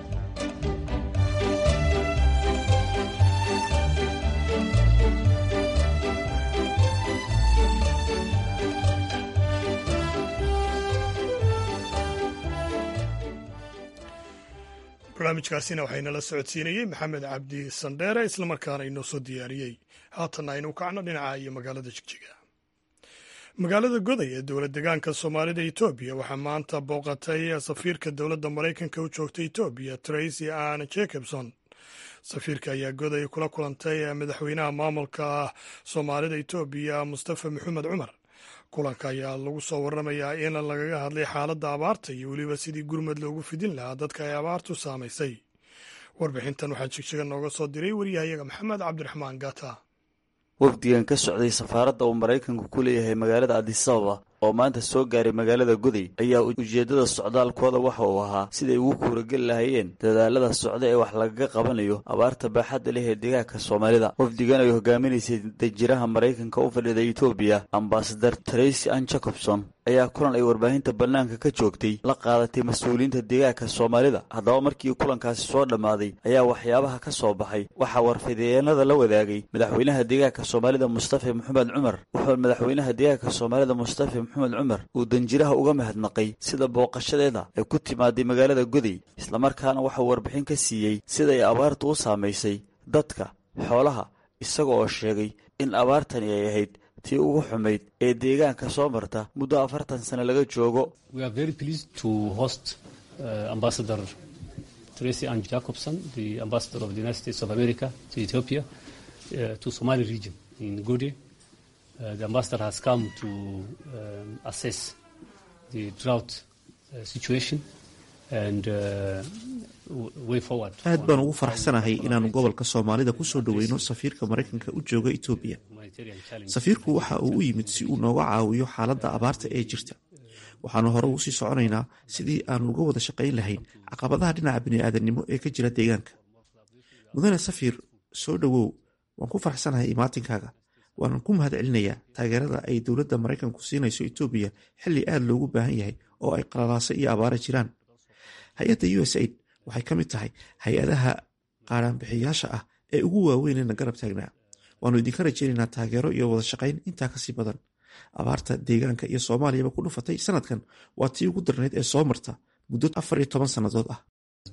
[SPEAKER 1] barnaamijkaasina waxaynala socodsiinayey maxamed cabdi sandheere islamarkaana inoo soo diyaariyey haatanna aynu kacno dhinaca iyo magaalada jigjiga magaalada goday ee dowlad degaanka soomaalida etoobiya waxaa maanta booqatay safiirka dowladda maraykanka u joogta etoobiya tracy ann jacobson safiirka ayaa goday kula kulantay madaxweynaha maamulka soomaalida etoobiya mustafa maxamed cumar kulanka ayaa lagu soo waramayaa in lagaga hadlay xaaladda abaarta iyo weliba sidii gurmad loogu fidin lahaa dadka ay abaartu saamaysay warbixintan waxaa jigjiga nooga soo diray waryahayaga maxamed cabdiraxmaan gata
[SPEAKER 5] wafdigan ka socday safaaradda uu maraykanku ku leeyahay magaalada adisababa oo maanta soo gaaray magaalada goday ayaa ujeeddada socdaalkooda waxa uu ahaa siday ugu kuurageli lahayeen dadaalada socda ee wax lagaga qabanayo abaarta baaxadda leh ee deegaanka soomaalida wafdigan ay hogaaminaysay dajiraha maraykanka u fadhida etoobiya ambasadar tracy ann jacobson ayaa kulan ay warbaahinta bannaanka ka joogtay la qaadatay mas-uuliyiinta deegaanka soomaalida haddaba markii kulankaasi soo dhammaaday ayaa waxyaabaha ka soo baxay waxaa warfideenada la wadaagay madaxweynaha deegaanka soomaalida mustafa maxamed cumar wuxuu madaxweynaha deegaanka soomaalida mustafa maxamed cumar uu danjiraha uga mahadnaqay sida booqashadeeda ay ku timaaday magaalada goday islamarkaana waxauu warbixin ka siiyey siday abaartu u saamaysay dadka xoolaha isaga oo sheegay in abaartani ay ahayd tii ugu xumayd ee deegaanka soo marta muddo afartan sano laga joogo
[SPEAKER 7] Tracy Ann Jacobson, the ambassador of the United States of America to Ethiopia, uh, to Somali region in Gode. Uh, the ambassador has come to um, assess the drought uh, situation and uh, way forward.
[SPEAKER 23] aad baan ugu faraxsanahay inaannu gobolka soomaalida kusoo dhoweyno safiirka maraykanka u jooga etoobiya safiirku waxa uu u yimid si uu nooga caawiyo xaaladda abaarta ee jirta waxaanu hore ugu sii soconaynaa sidii aanu uga wada shaqayn lahayn caqabadaha dhinaca bini'aadanimo ee ka jira deegaanka mudane safiir soo dhowow waan ku faraxsanahay imaatinkaaga waanan ku mahad celinayaa taageerada ay dowladda maraykanku siinayso etoobiya xilli aad loogu baahan yahay oo ay qalalaase iyo abaara jiraan hay-adda u s aid waxay ka mid tahay hay-adaha qaaraanbixiyaasha ah ee ugu waaweynena garab taagnaa waannu idinka rajaynaynaa taageero iyo wada shaqayn intaa kasii badan abaarta deegaanka iyo soomaaliyaba ku dhufatay sanadkan waa tii ugu darnayd ee soo marta muddo afar iyo toban sannadood ah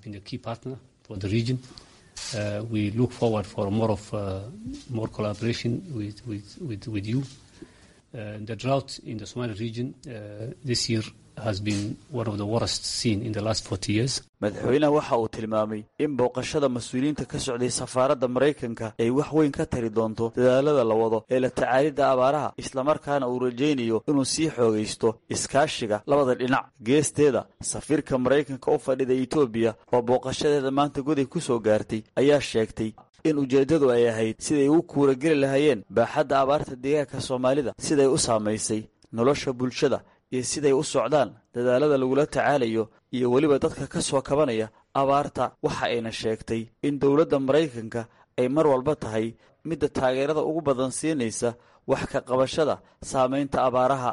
[SPEAKER 7] Uh, we look forward for more of uh, more collaboration with with with, with you. Uh, the drought in the Somali region this year has been one of the worst seen in the last 40 years.
[SPEAKER 5] madaxweynaha waxa uu tilmaamay in booqashada mas-uuliyiinta ka socday safaaradda maraykanka ay wax weyn ka tari doonto dadaalada la wado ee la tacaalidda abaaraha islamarkaana uu rajaynayo inuu sii xoogaysto iskaashiga labada dhinac geesteeda safiirka maraykanka u fadhida etoobiya oo booqashadeeda maanta goday ku soo gaartay ayaa sheegtay in ujeeddadu ay ahayd siday u kuurageli lahaayeen baaxadda abaarta deegaanka soomaalida siday u saamaysay nolosha bulshada iyo siday u socdaan dadaalada lagula tacaalayo iyo weliba dadka ka soo kabanaya abaarta waxa ayna sheegtay in dowladda maraykanka ay mar walba tahay midda taageerada ugu badan siinaysa wax ka qabashada saamaynta abaaraha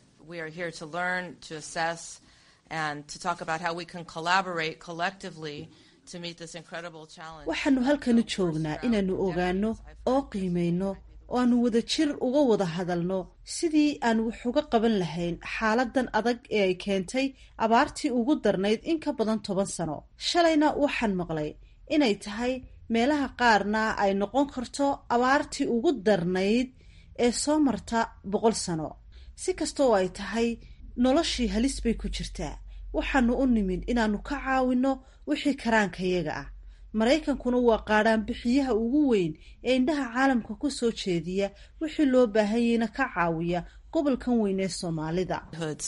[SPEAKER 8] waxaannu halkanu joognaa inaannu ogaanno oo qiimayno oo aannu wada jir uga wada hadalno sidii aan wax uga qaban lahayn xaaladan adag ee ay keentay abaartii ugu darnayd in ka badan toban sano shalayna waxaan maqlay inay tahay meelaha qaarna ay noqon karto abaartii ugu darnayd ee soo marta boqol sano si kastaoo ay tahay noloshii halis bay ku jirtaa waxaanu u nimid inaannu ka caawinno wixii karaankayaga ah maraykankuna waa qaadhaanbixiyaha ugu weyn ee indhaha caalamka ku soo jeediya wixii loo baahanyayna ka caawiya gobolkan weyn ee soomaalida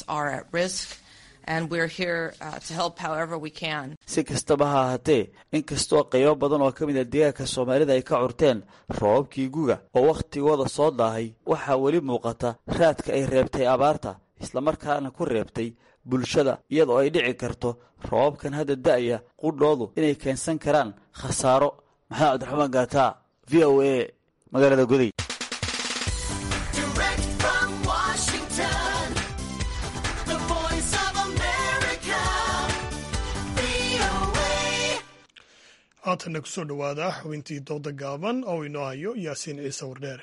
[SPEAKER 5] si kastaba ha ahaatee inkastoo qaybo badan oo ka mid a deegaanka soomaalida ay ka curteen roobabkii guga oo wakhtigooda soo daahay waxaa weli muuqata raadka ay reebtay abaarta islamarkaana ku reebtay bulshada iyadoo ay dhici karto roobabkan hadda da'aya qudhoodu inay keensan karaan khasaaro maxamed cabdiraxmaan gaataa v o a magaalada goday
[SPEAKER 1] haatanna kusoo dhowaada xubintii dooda gaaban oo inoo hayo yaasiin ciise wardheere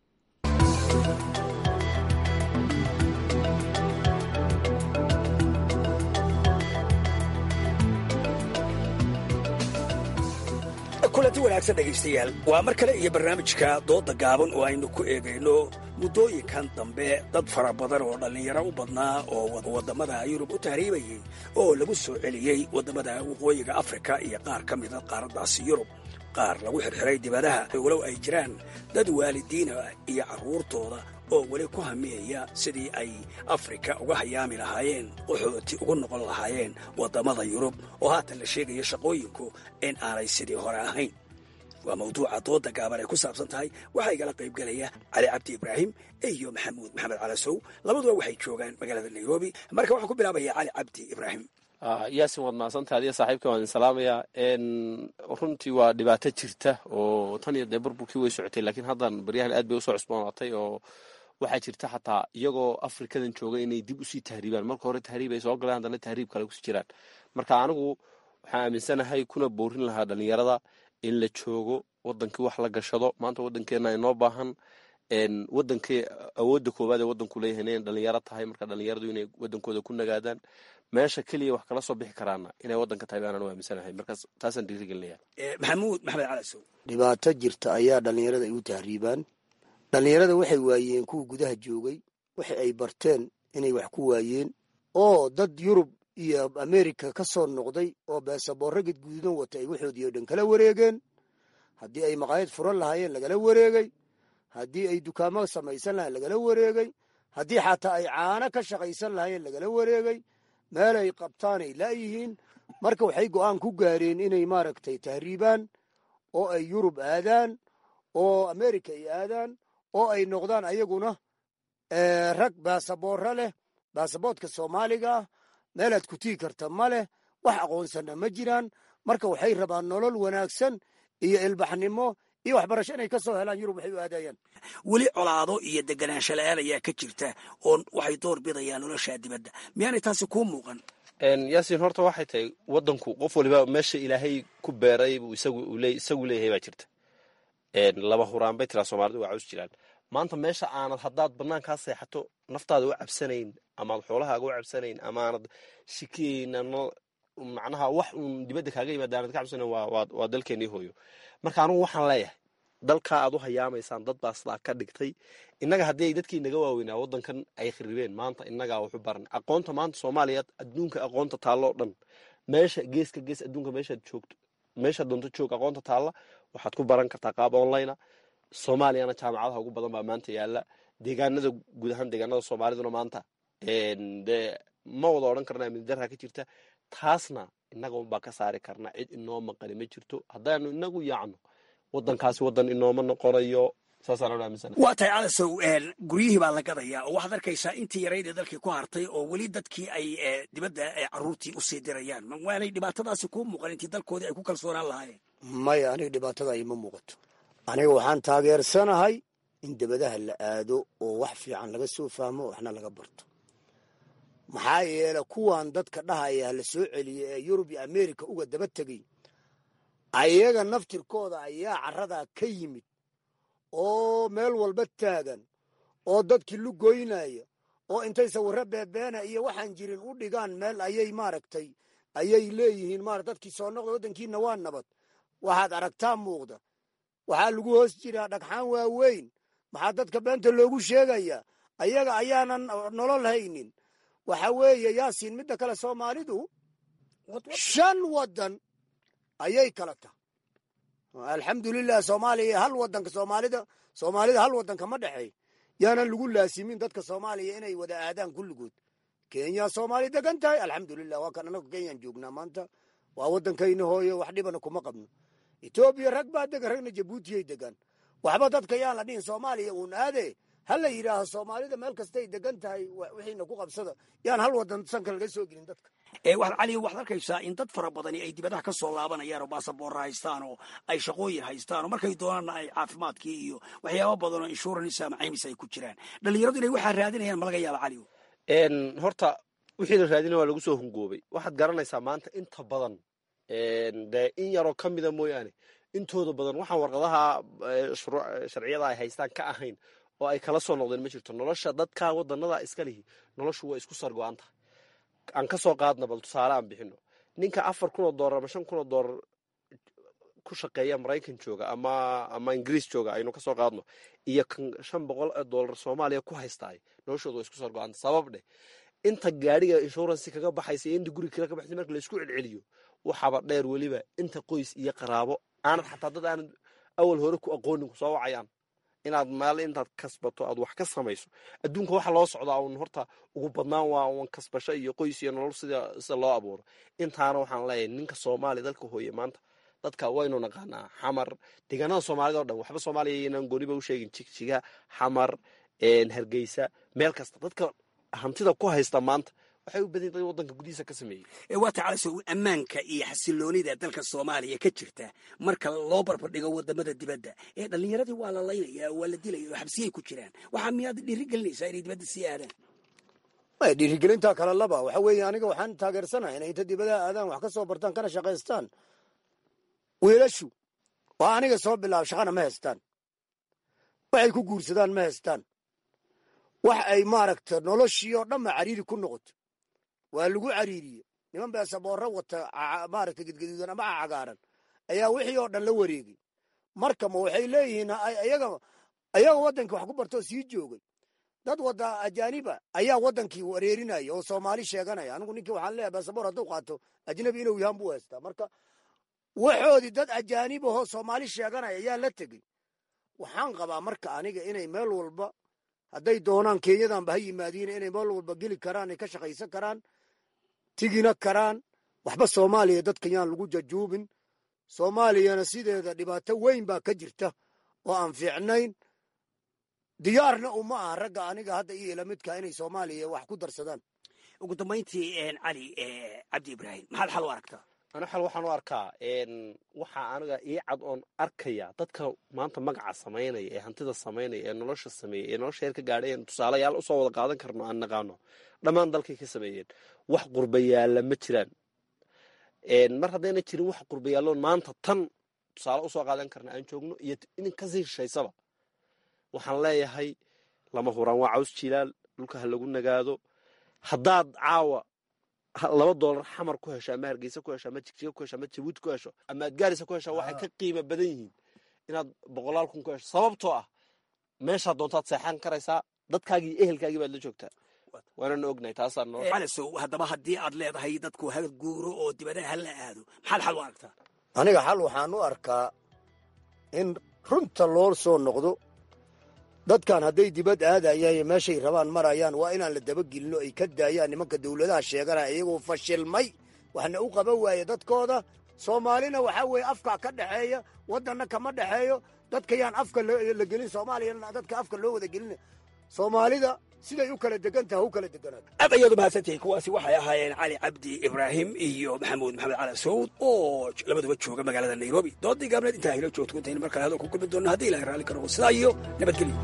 [SPEAKER 9] kulanti wanaagsan dhegaystayaal waa mar kale iyo barnaamijka dooda gaaban oo aynu ku eegayno muddooyinkan dambe dad fara badan oo dhallinyaro u badnaa oo waddamada yurub u tahriibayay oo lagu soo celiyey waddamada waqooyiga afrika iyo qaar ka mida qaaraddaasi yurub qaar lagu xirxiray dibadaha walow ay jiraan dad waalidiina iyo carruurtooda oo weli ku hamiyaya sidii ay afrika uga hayaami lahaayeen qaxooti ugu noqon lahaayeen waddamada yurub oo haatan la sheegayo shaqooyinku in aanay sidii hore ahayn waa mawduuca dooda gaaban ay ku saabsan tahay waxaa igala qaybgelaya cali cabdi ibraahim iyo maxamuud maxamed calasow labaduba waxay joogaan magaalada nairobi marka waxaan ku bilaabaya cali cabdi ibraahim
[SPEAKER 10] yaasin waad mahadsantaha adiga saaxiibka waan idin salaamayaa runtii waa dhibaato jirta oo tan iyo dee burburkii way socotay laakiin haddan baryahan aad bay usoo cusboonaatay oo waxaa jirta xataa iyagoo afrikadan jooga inay dib usii tahriibaan marka hore tahriib ay soo galeen haddana tahriib kale kusii jiraan marka anigu waxaan aaminsanahay kuna boorin lahaa dhalinyarada in la joogo wadankii wax la gashado maanta wadankeena inoo baahan wadankii awoodda koowaad ee wadanku leeyahay inay dhalinyaro tahay marka dhalinyaradu inay wadankooda ku nagaadaan meesha keliya wax kala soo bixi karaana inay wadanka tahay baanaan u aaminsanahay markaas taasaan dhiirigelinaya
[SPEAKER 9] maxamuud maxamed calasow
[SPEAKER 24] dhibaato jirta ayaa dhalinyarada ay u tahriibaan dhalinyarada waxay waayeen kuwa gudaha joogay waxa ay barteen inay wax ku waayeen oo dad yurub iyo amerika ka soo noqday oo beesaboorro gadguudan wata ay waxoodii oo dhan kala wareegeen haddii ay maqaayad furan lahaayeen lagala wareegay haddii ay dukaamo samaysan lahayen lagala wareegay haddii xataa ay caano ka shaqaysan lahaayeen lagala wareegay meel ay qabtaanay laayihiin marka waxay go'aan ku gaareen inay maaragtay tahriibaan oo ay yurub aadaan oo amerika ay aadaan oo ay noqdaan ayaguna rag baasaboorro leh baasaboodka soomaaliga ah meelaad ku tigi karta ma leh wax aqoonsana ma jiraan marka waxay rabaan nolol wanaagsan iyo ilbaxnimo iyo waxbarasho inay ka soo helaan yurub waxay u aadayaan
[SPEAKER 9] weli colaado iyo deganaansho la-aan ayaa ka jirta oo waxay door bidayaan nolosha dibadda miyaanay taasi kuu muuqan
[SPEAKER 10] yaasiin horta waxay tahay wadanku qof waliba meesha ilaahay ku beeray buu isagu leeyahay baa jirta laba huraan bay tiraa soomaalida waa caws jiraan maanta meesha aanad haddaad banaankaa seexato naftaada u cabsanayn amaad xoolahaaga u cabsanayn amaanad shikiyeyna macnaha wax uun dibadda kaaga yimaada aanad ka cabsanayn waa dalkeenii hooyo marka anugu waxaan leeyahay dalkaa aad u hayaamaysaan dad baa sidaa ka dhigtay innaga haddii ay dadkii naga waaweynaa waddankan ay kharibeen maanta innagaa waxu baran aqoonta maanta soomaaliya adduunka aqoonta taalloo dhan meesha geeska gees adduunka meeshaad joogto meeshaad doonto joog aqoonta taalla waxaad ku baran kartaa qaab online soomaaliyana jaamacadaha ugu badan baa maanta yaala deegaanada guud ahaan deegaanada soomaaliduna maanta dee ma wada odhan karna amnidarra ka jirta taasna innaga unbaa ka saari karna cid inoo maqani ma jirto haddaanu inagu yaacno wadankaasi wadan inooma noqonayo
[SPEAKER 9] waa tahay calasow guryihii baa la gadayaa oo waxaad arkaysaa intii yarayd ee dalkii ku hartay oo weli dadkii ay dibadda caruurtii usii dirayaan waanay dhibaatadaasi kuu muuqan intii dalkoodii ay ku kalsoonaan lahaayeen
[SPEAKER 24] maya aniga dhibaatada ima muuqato aniga waxaan taageersanahay in debadaha la aado oo wax fiican laga soo fahmo waxna laga barto maxaa yeele kuwan dadka dhahaya la soo celiya ee yurub iyo america uga daba tegay ayaga naftirkooda ayaa caradaa ka yimid oo meel walba taagan oo dadkii lugoynaya oo intay sawirro beebeena iyo waxaan jirin u dhigaan meel ayay maaragtay ayay leeyihiin mara dadkii soo noqda waddankiina waa nabad waxaad aragtaa muuqda waxaa lagu hoos jiraa dhagxaan waaweyn maxaa dadka beenta loogu sheegayaa ayaga ayaanan nolol haynin waxa weeye yaasiin midda kale soomaalidu shan waddan ayay kala tahay alxamdulilah soomaaliya hal wadanka soomaalida soomaalida hal wadanka ma dhexeey yaanan lagu laasimin dadka soomaaliya inay wada aadaan kulligood kenya soomaali degan tahay alxamdulilah waa kan anagu kenyaan joognaa maanta waa waddankayna hooyo wax dhibana kuma qabno etoobiya rag baa degan ragna jabuutiyay degan waxba dadka yaan la dhihin soomaaliya uun aade ha la yidhaaho soomaalida meel kastay degan tahay wixiina ku qabsada yaan hal wadan sanka laga soo gelin dadka
[SPEAKER 9] cali waxaad arkaysaa in dad fara badani ay dibadaha ka soo laabanayaan oo baasaboorra haystaan oo ay shaqooyin haystaan oo markay doonaanna ay caafimaadkii iyo waxyaaba badan oo insurance ama caymis ay ku jiraan dhalinyaradu inay waxaa raadinayaan ma laga yaaba cali
[SPEAKER 10] horta wixii la raadina waa lagu soo hungoobay waxaad garanaysaa maanta inta badan dee in yaroo ka mida mooyaane intooda badan waxaan warqadaha sharciyada ay haystaan ka ahayn oo ay kala soo noqdeen ma jirto nolosha dadka wadanada iska lihi noloshu waa isku sargo-an tahay aan ka soo qaadna bal tusaale aan bixino ninka afar kun oo doolar ama shan kun oo doolar ku shaqeeya maraykan jooga ama ama ingiriis jooga aynu ka soo qaadno iyo kan shan boqol oo doolar soomaaliya ku haystaay noloshooda waa isku sargo-anta sabab dheh inta gaadhiga insurance kaga baxaysa iyo inta guriga kale ka baxaysa marka la isku celceliyo waxaaba dheer weliba inta qoys iyo qaraabo aanad xataa dad aanad awal hore ku aqoonin ku soo wacayaan inaad maal intaad kasbato aad wax ka samayso adduunka waxa loo socdaa un horta ugu badnaan waa un kasbasho iyo qoys iyo nolol sida sida loo abuuro intaana waxaan leeyahay ninka soomaaliya dalka hooye maanta dadka waynu naqaanaa xamar deegaanada soomaalida o dhan waxba soomaaliya inaan gooniba u sheegin jigjiga xamar hargeysa meel kasta dadka hantida ku haysta maanta waxay u badan yihin wadanka gudihiisa ka sameeyey
[SPEAKER 9] waa tacalaso ammaanka iyo xasiloonida dalka soomaaliya ka jirta marka loo barbardhigo wadamada dibadda ee dhallinyaradii waa la laynaya waa la dilaya oo xabsiyay ku jiraan waxaa miyaad dhiirigelinaysaa inay dibadda sii aadaan
[SPEAKER 24] maya dhiirigelintaa kale laba waxa weeye aniga waxaan taageersanahay inay inta dibadaha aadaan wax ka soo bartaan kana shaqaystaan wiilashu waa aniga soo bilaaba shaqana ma haystaan waxay ku guursadaan ma haystaan wax ay maaragta noloshii oo dhanba cariiri ku noqoto waa lagu cariiriye niman beesaboorro wata maaragta gedgaduudan ama cagaaran ayaa wixii oo dhan la wareegay marka ma waxay leeyihiin ayaga ayaga waddankii wax ku bartoo sii joogay dad wada ajaaniba ayaa waddankii wareerinaya oo soomaali sheeganaya anigu ninkii waxaan leeyahay beesaboor hadduu qaato ajnabi inuu yahan buu haystaa marka waxoodii dad ajaanib ahoo soomaali sheeganaya ayaa la tegey waxaan qabaa marka aniga inay meel walba hadday doonaan kenyadanba ha yimaadiin inay meel walba geli karaan ay ka shaqaysan karaan tigina karaan waxba soomaaliya dadka yaan lagu jajuubin soomaaliyana sideeda dhibaato weyn baa ka jirta oo aan fiicnayn diyaarna uma aha ragga aniga hadda iyo ilamidka inay soomaaliya wax ku darsadaan
[SPEAKER 9] ugu dambayntii cali cabdi ibraahim maxaad xal u aragtaa
[SPEAKER 10] ana xal waxaan u arkaa waxaa aniga ii cad oon arkaya dadka maanta magaca samaynaya ee hantida samaynaya ee nolosha sameeyey ee nolosha heer ka gaadhay een tusaalayaal usoo wada qaadan karno aan naqaano dhammaan dalkay ka sameeyeen wax qurbayaalla ma jiraan mar haddayna jirin wax qurbayaalloon maanta tan tusaale usoo qaadan karna aan joogno iyo inin kasii shishaysaba waxaan leeyahay lama huraan waa caws jilaal dhulka ha lagu nagaado haddaad caawa laba doolar xamar ku hesho ama hargeysa ku hesho ama jigjiga ku hesho ama jabuuti ku hesho ama adgaarisa ku hesho waxay ka qiimo badan yihiin inaad boqolaal kun ku hesho sababtoo ah meeshaad doontaad seexan karaysaa dadkaagii iyo ehelkaagii baad la joogtaa waanana ognahay taasaa noo
[SPEAKER 9] calisow haddaba haddii aad leedahay dadku ha guuro oo dibadaha ha la aado maxaad xal u aragtaa
[SPEAKER 24] aniga xal waxaan u arkaa in runta loo soo noqdo dadkan hadday dibad aadayaan iyo meeshay rabaan marayaan waa inaan la dabagelinno ay ka daayaan nimanka dawladaha sheeganaya iyagoo fashilmay waxna u qaban waaye dadkooda soomaalina waxaa weeye afkaa ka dhexeeya waddanna kama dhexeeyo dadka yaan afka la gelin soomaaliyana dadka afka loo wada gelina soomaalida siday u kala degan taha u kala deganaato
[SPEAKER 9] aad ayaad umahadsantihiin kuwaasi waxay ahaayeen cali cabdi ibraahim iyo maxamuud maxamed cali sawd oo labaduba jooga magaalada nairobi doodii gaabneed intaa hilo joogto intaynu mar kale hadal ku kulmi doonno haddii ilahay raalli ka noqo sidaa iyo nabadgelyo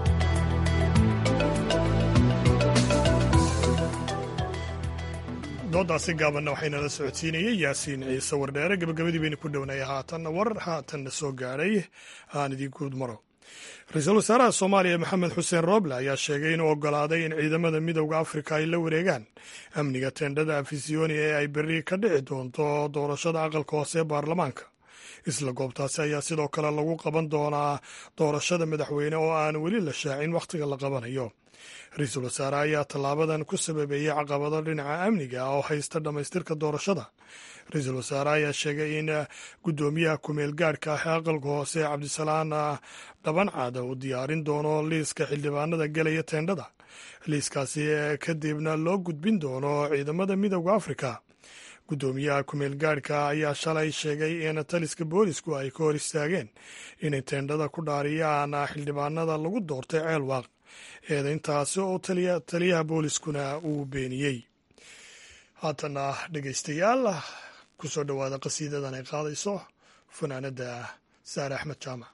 [SPEAKER 1] doodaasi gaabanna waxaynala socodsiinayay yaasiin ciise wardheere gabagabadii baynu ku dhownaya haatanna war haatanna soo gaadhay aan idiinkuud maro ra-iisul wasaaraha soomaaliya maxamed xuseen rooble ayaa sheegay inuu oggolaaday in ciidamada midowda afrika ay la wareegaan amniga teendhada afisiyoni ee ay berri ka dhici doonto doorashada aqalka hoose ee baarlamaanka isla goobtaasi ayaa sidoo kale lagu qaban doonaa doorashada madaxweyne oo aan weli la shaacin wakhtiga la qabanayo ra-iisul wasaare ayaa tallaabadan ku sababeeyey caqabado dhinaca amniga oo haysta dhammaystirka doorashada ra-iisul wasaare ayaa sheegay in guddoomiyaha kumeel gaadhka ah ee aqalka hoose cabdisalaan dhabancaada uu diyaarin doono liiska xildhibaanada gelaya teendhada liiskaasi kadibna loo gudbin doono ciidamada midowda afrika guddoomiyaha kumeel gaadhka ayaa shalay sheegay in taliska boolisku ay ka hor istaageen inay teendhada ku dhaariyaan xildhibaanada lagu doortay ceelwaaq eedayntaasi oo taliyaha booliskuna uu beeniyey haatana dhegaystayaal ku soo dhowaada qasiidadan ay qaadayso fanaanadda saare axmed jaamac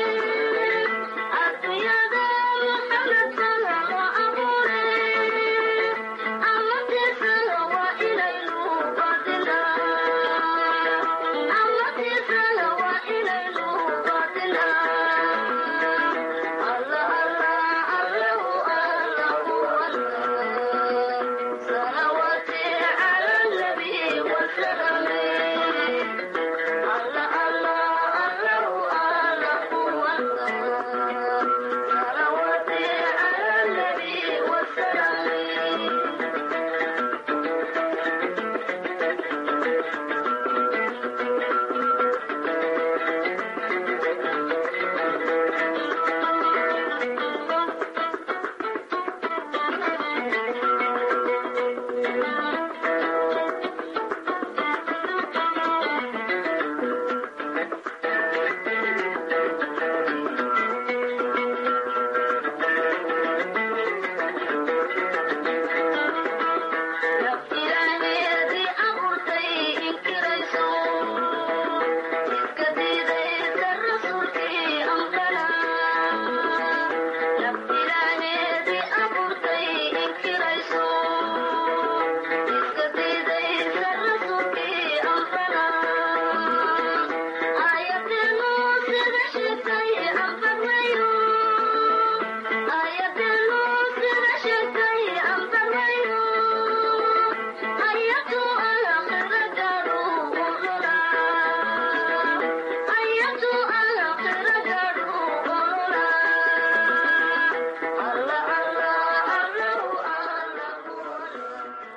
[SPEAKER 3] Yeah.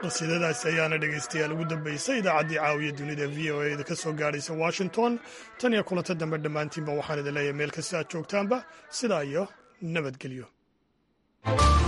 [SPEAKER 1] qasiidadaas ayaana dhegaystayaal ugu dambaysay idaacaddii caawiya dunida v o e da ka soo gaadhaysa washington tan iyo kulanta dambe dhammaantiinba waxaan idin leeyahay meel kasta aad joogtaanba sidaa iyo nabadgelyo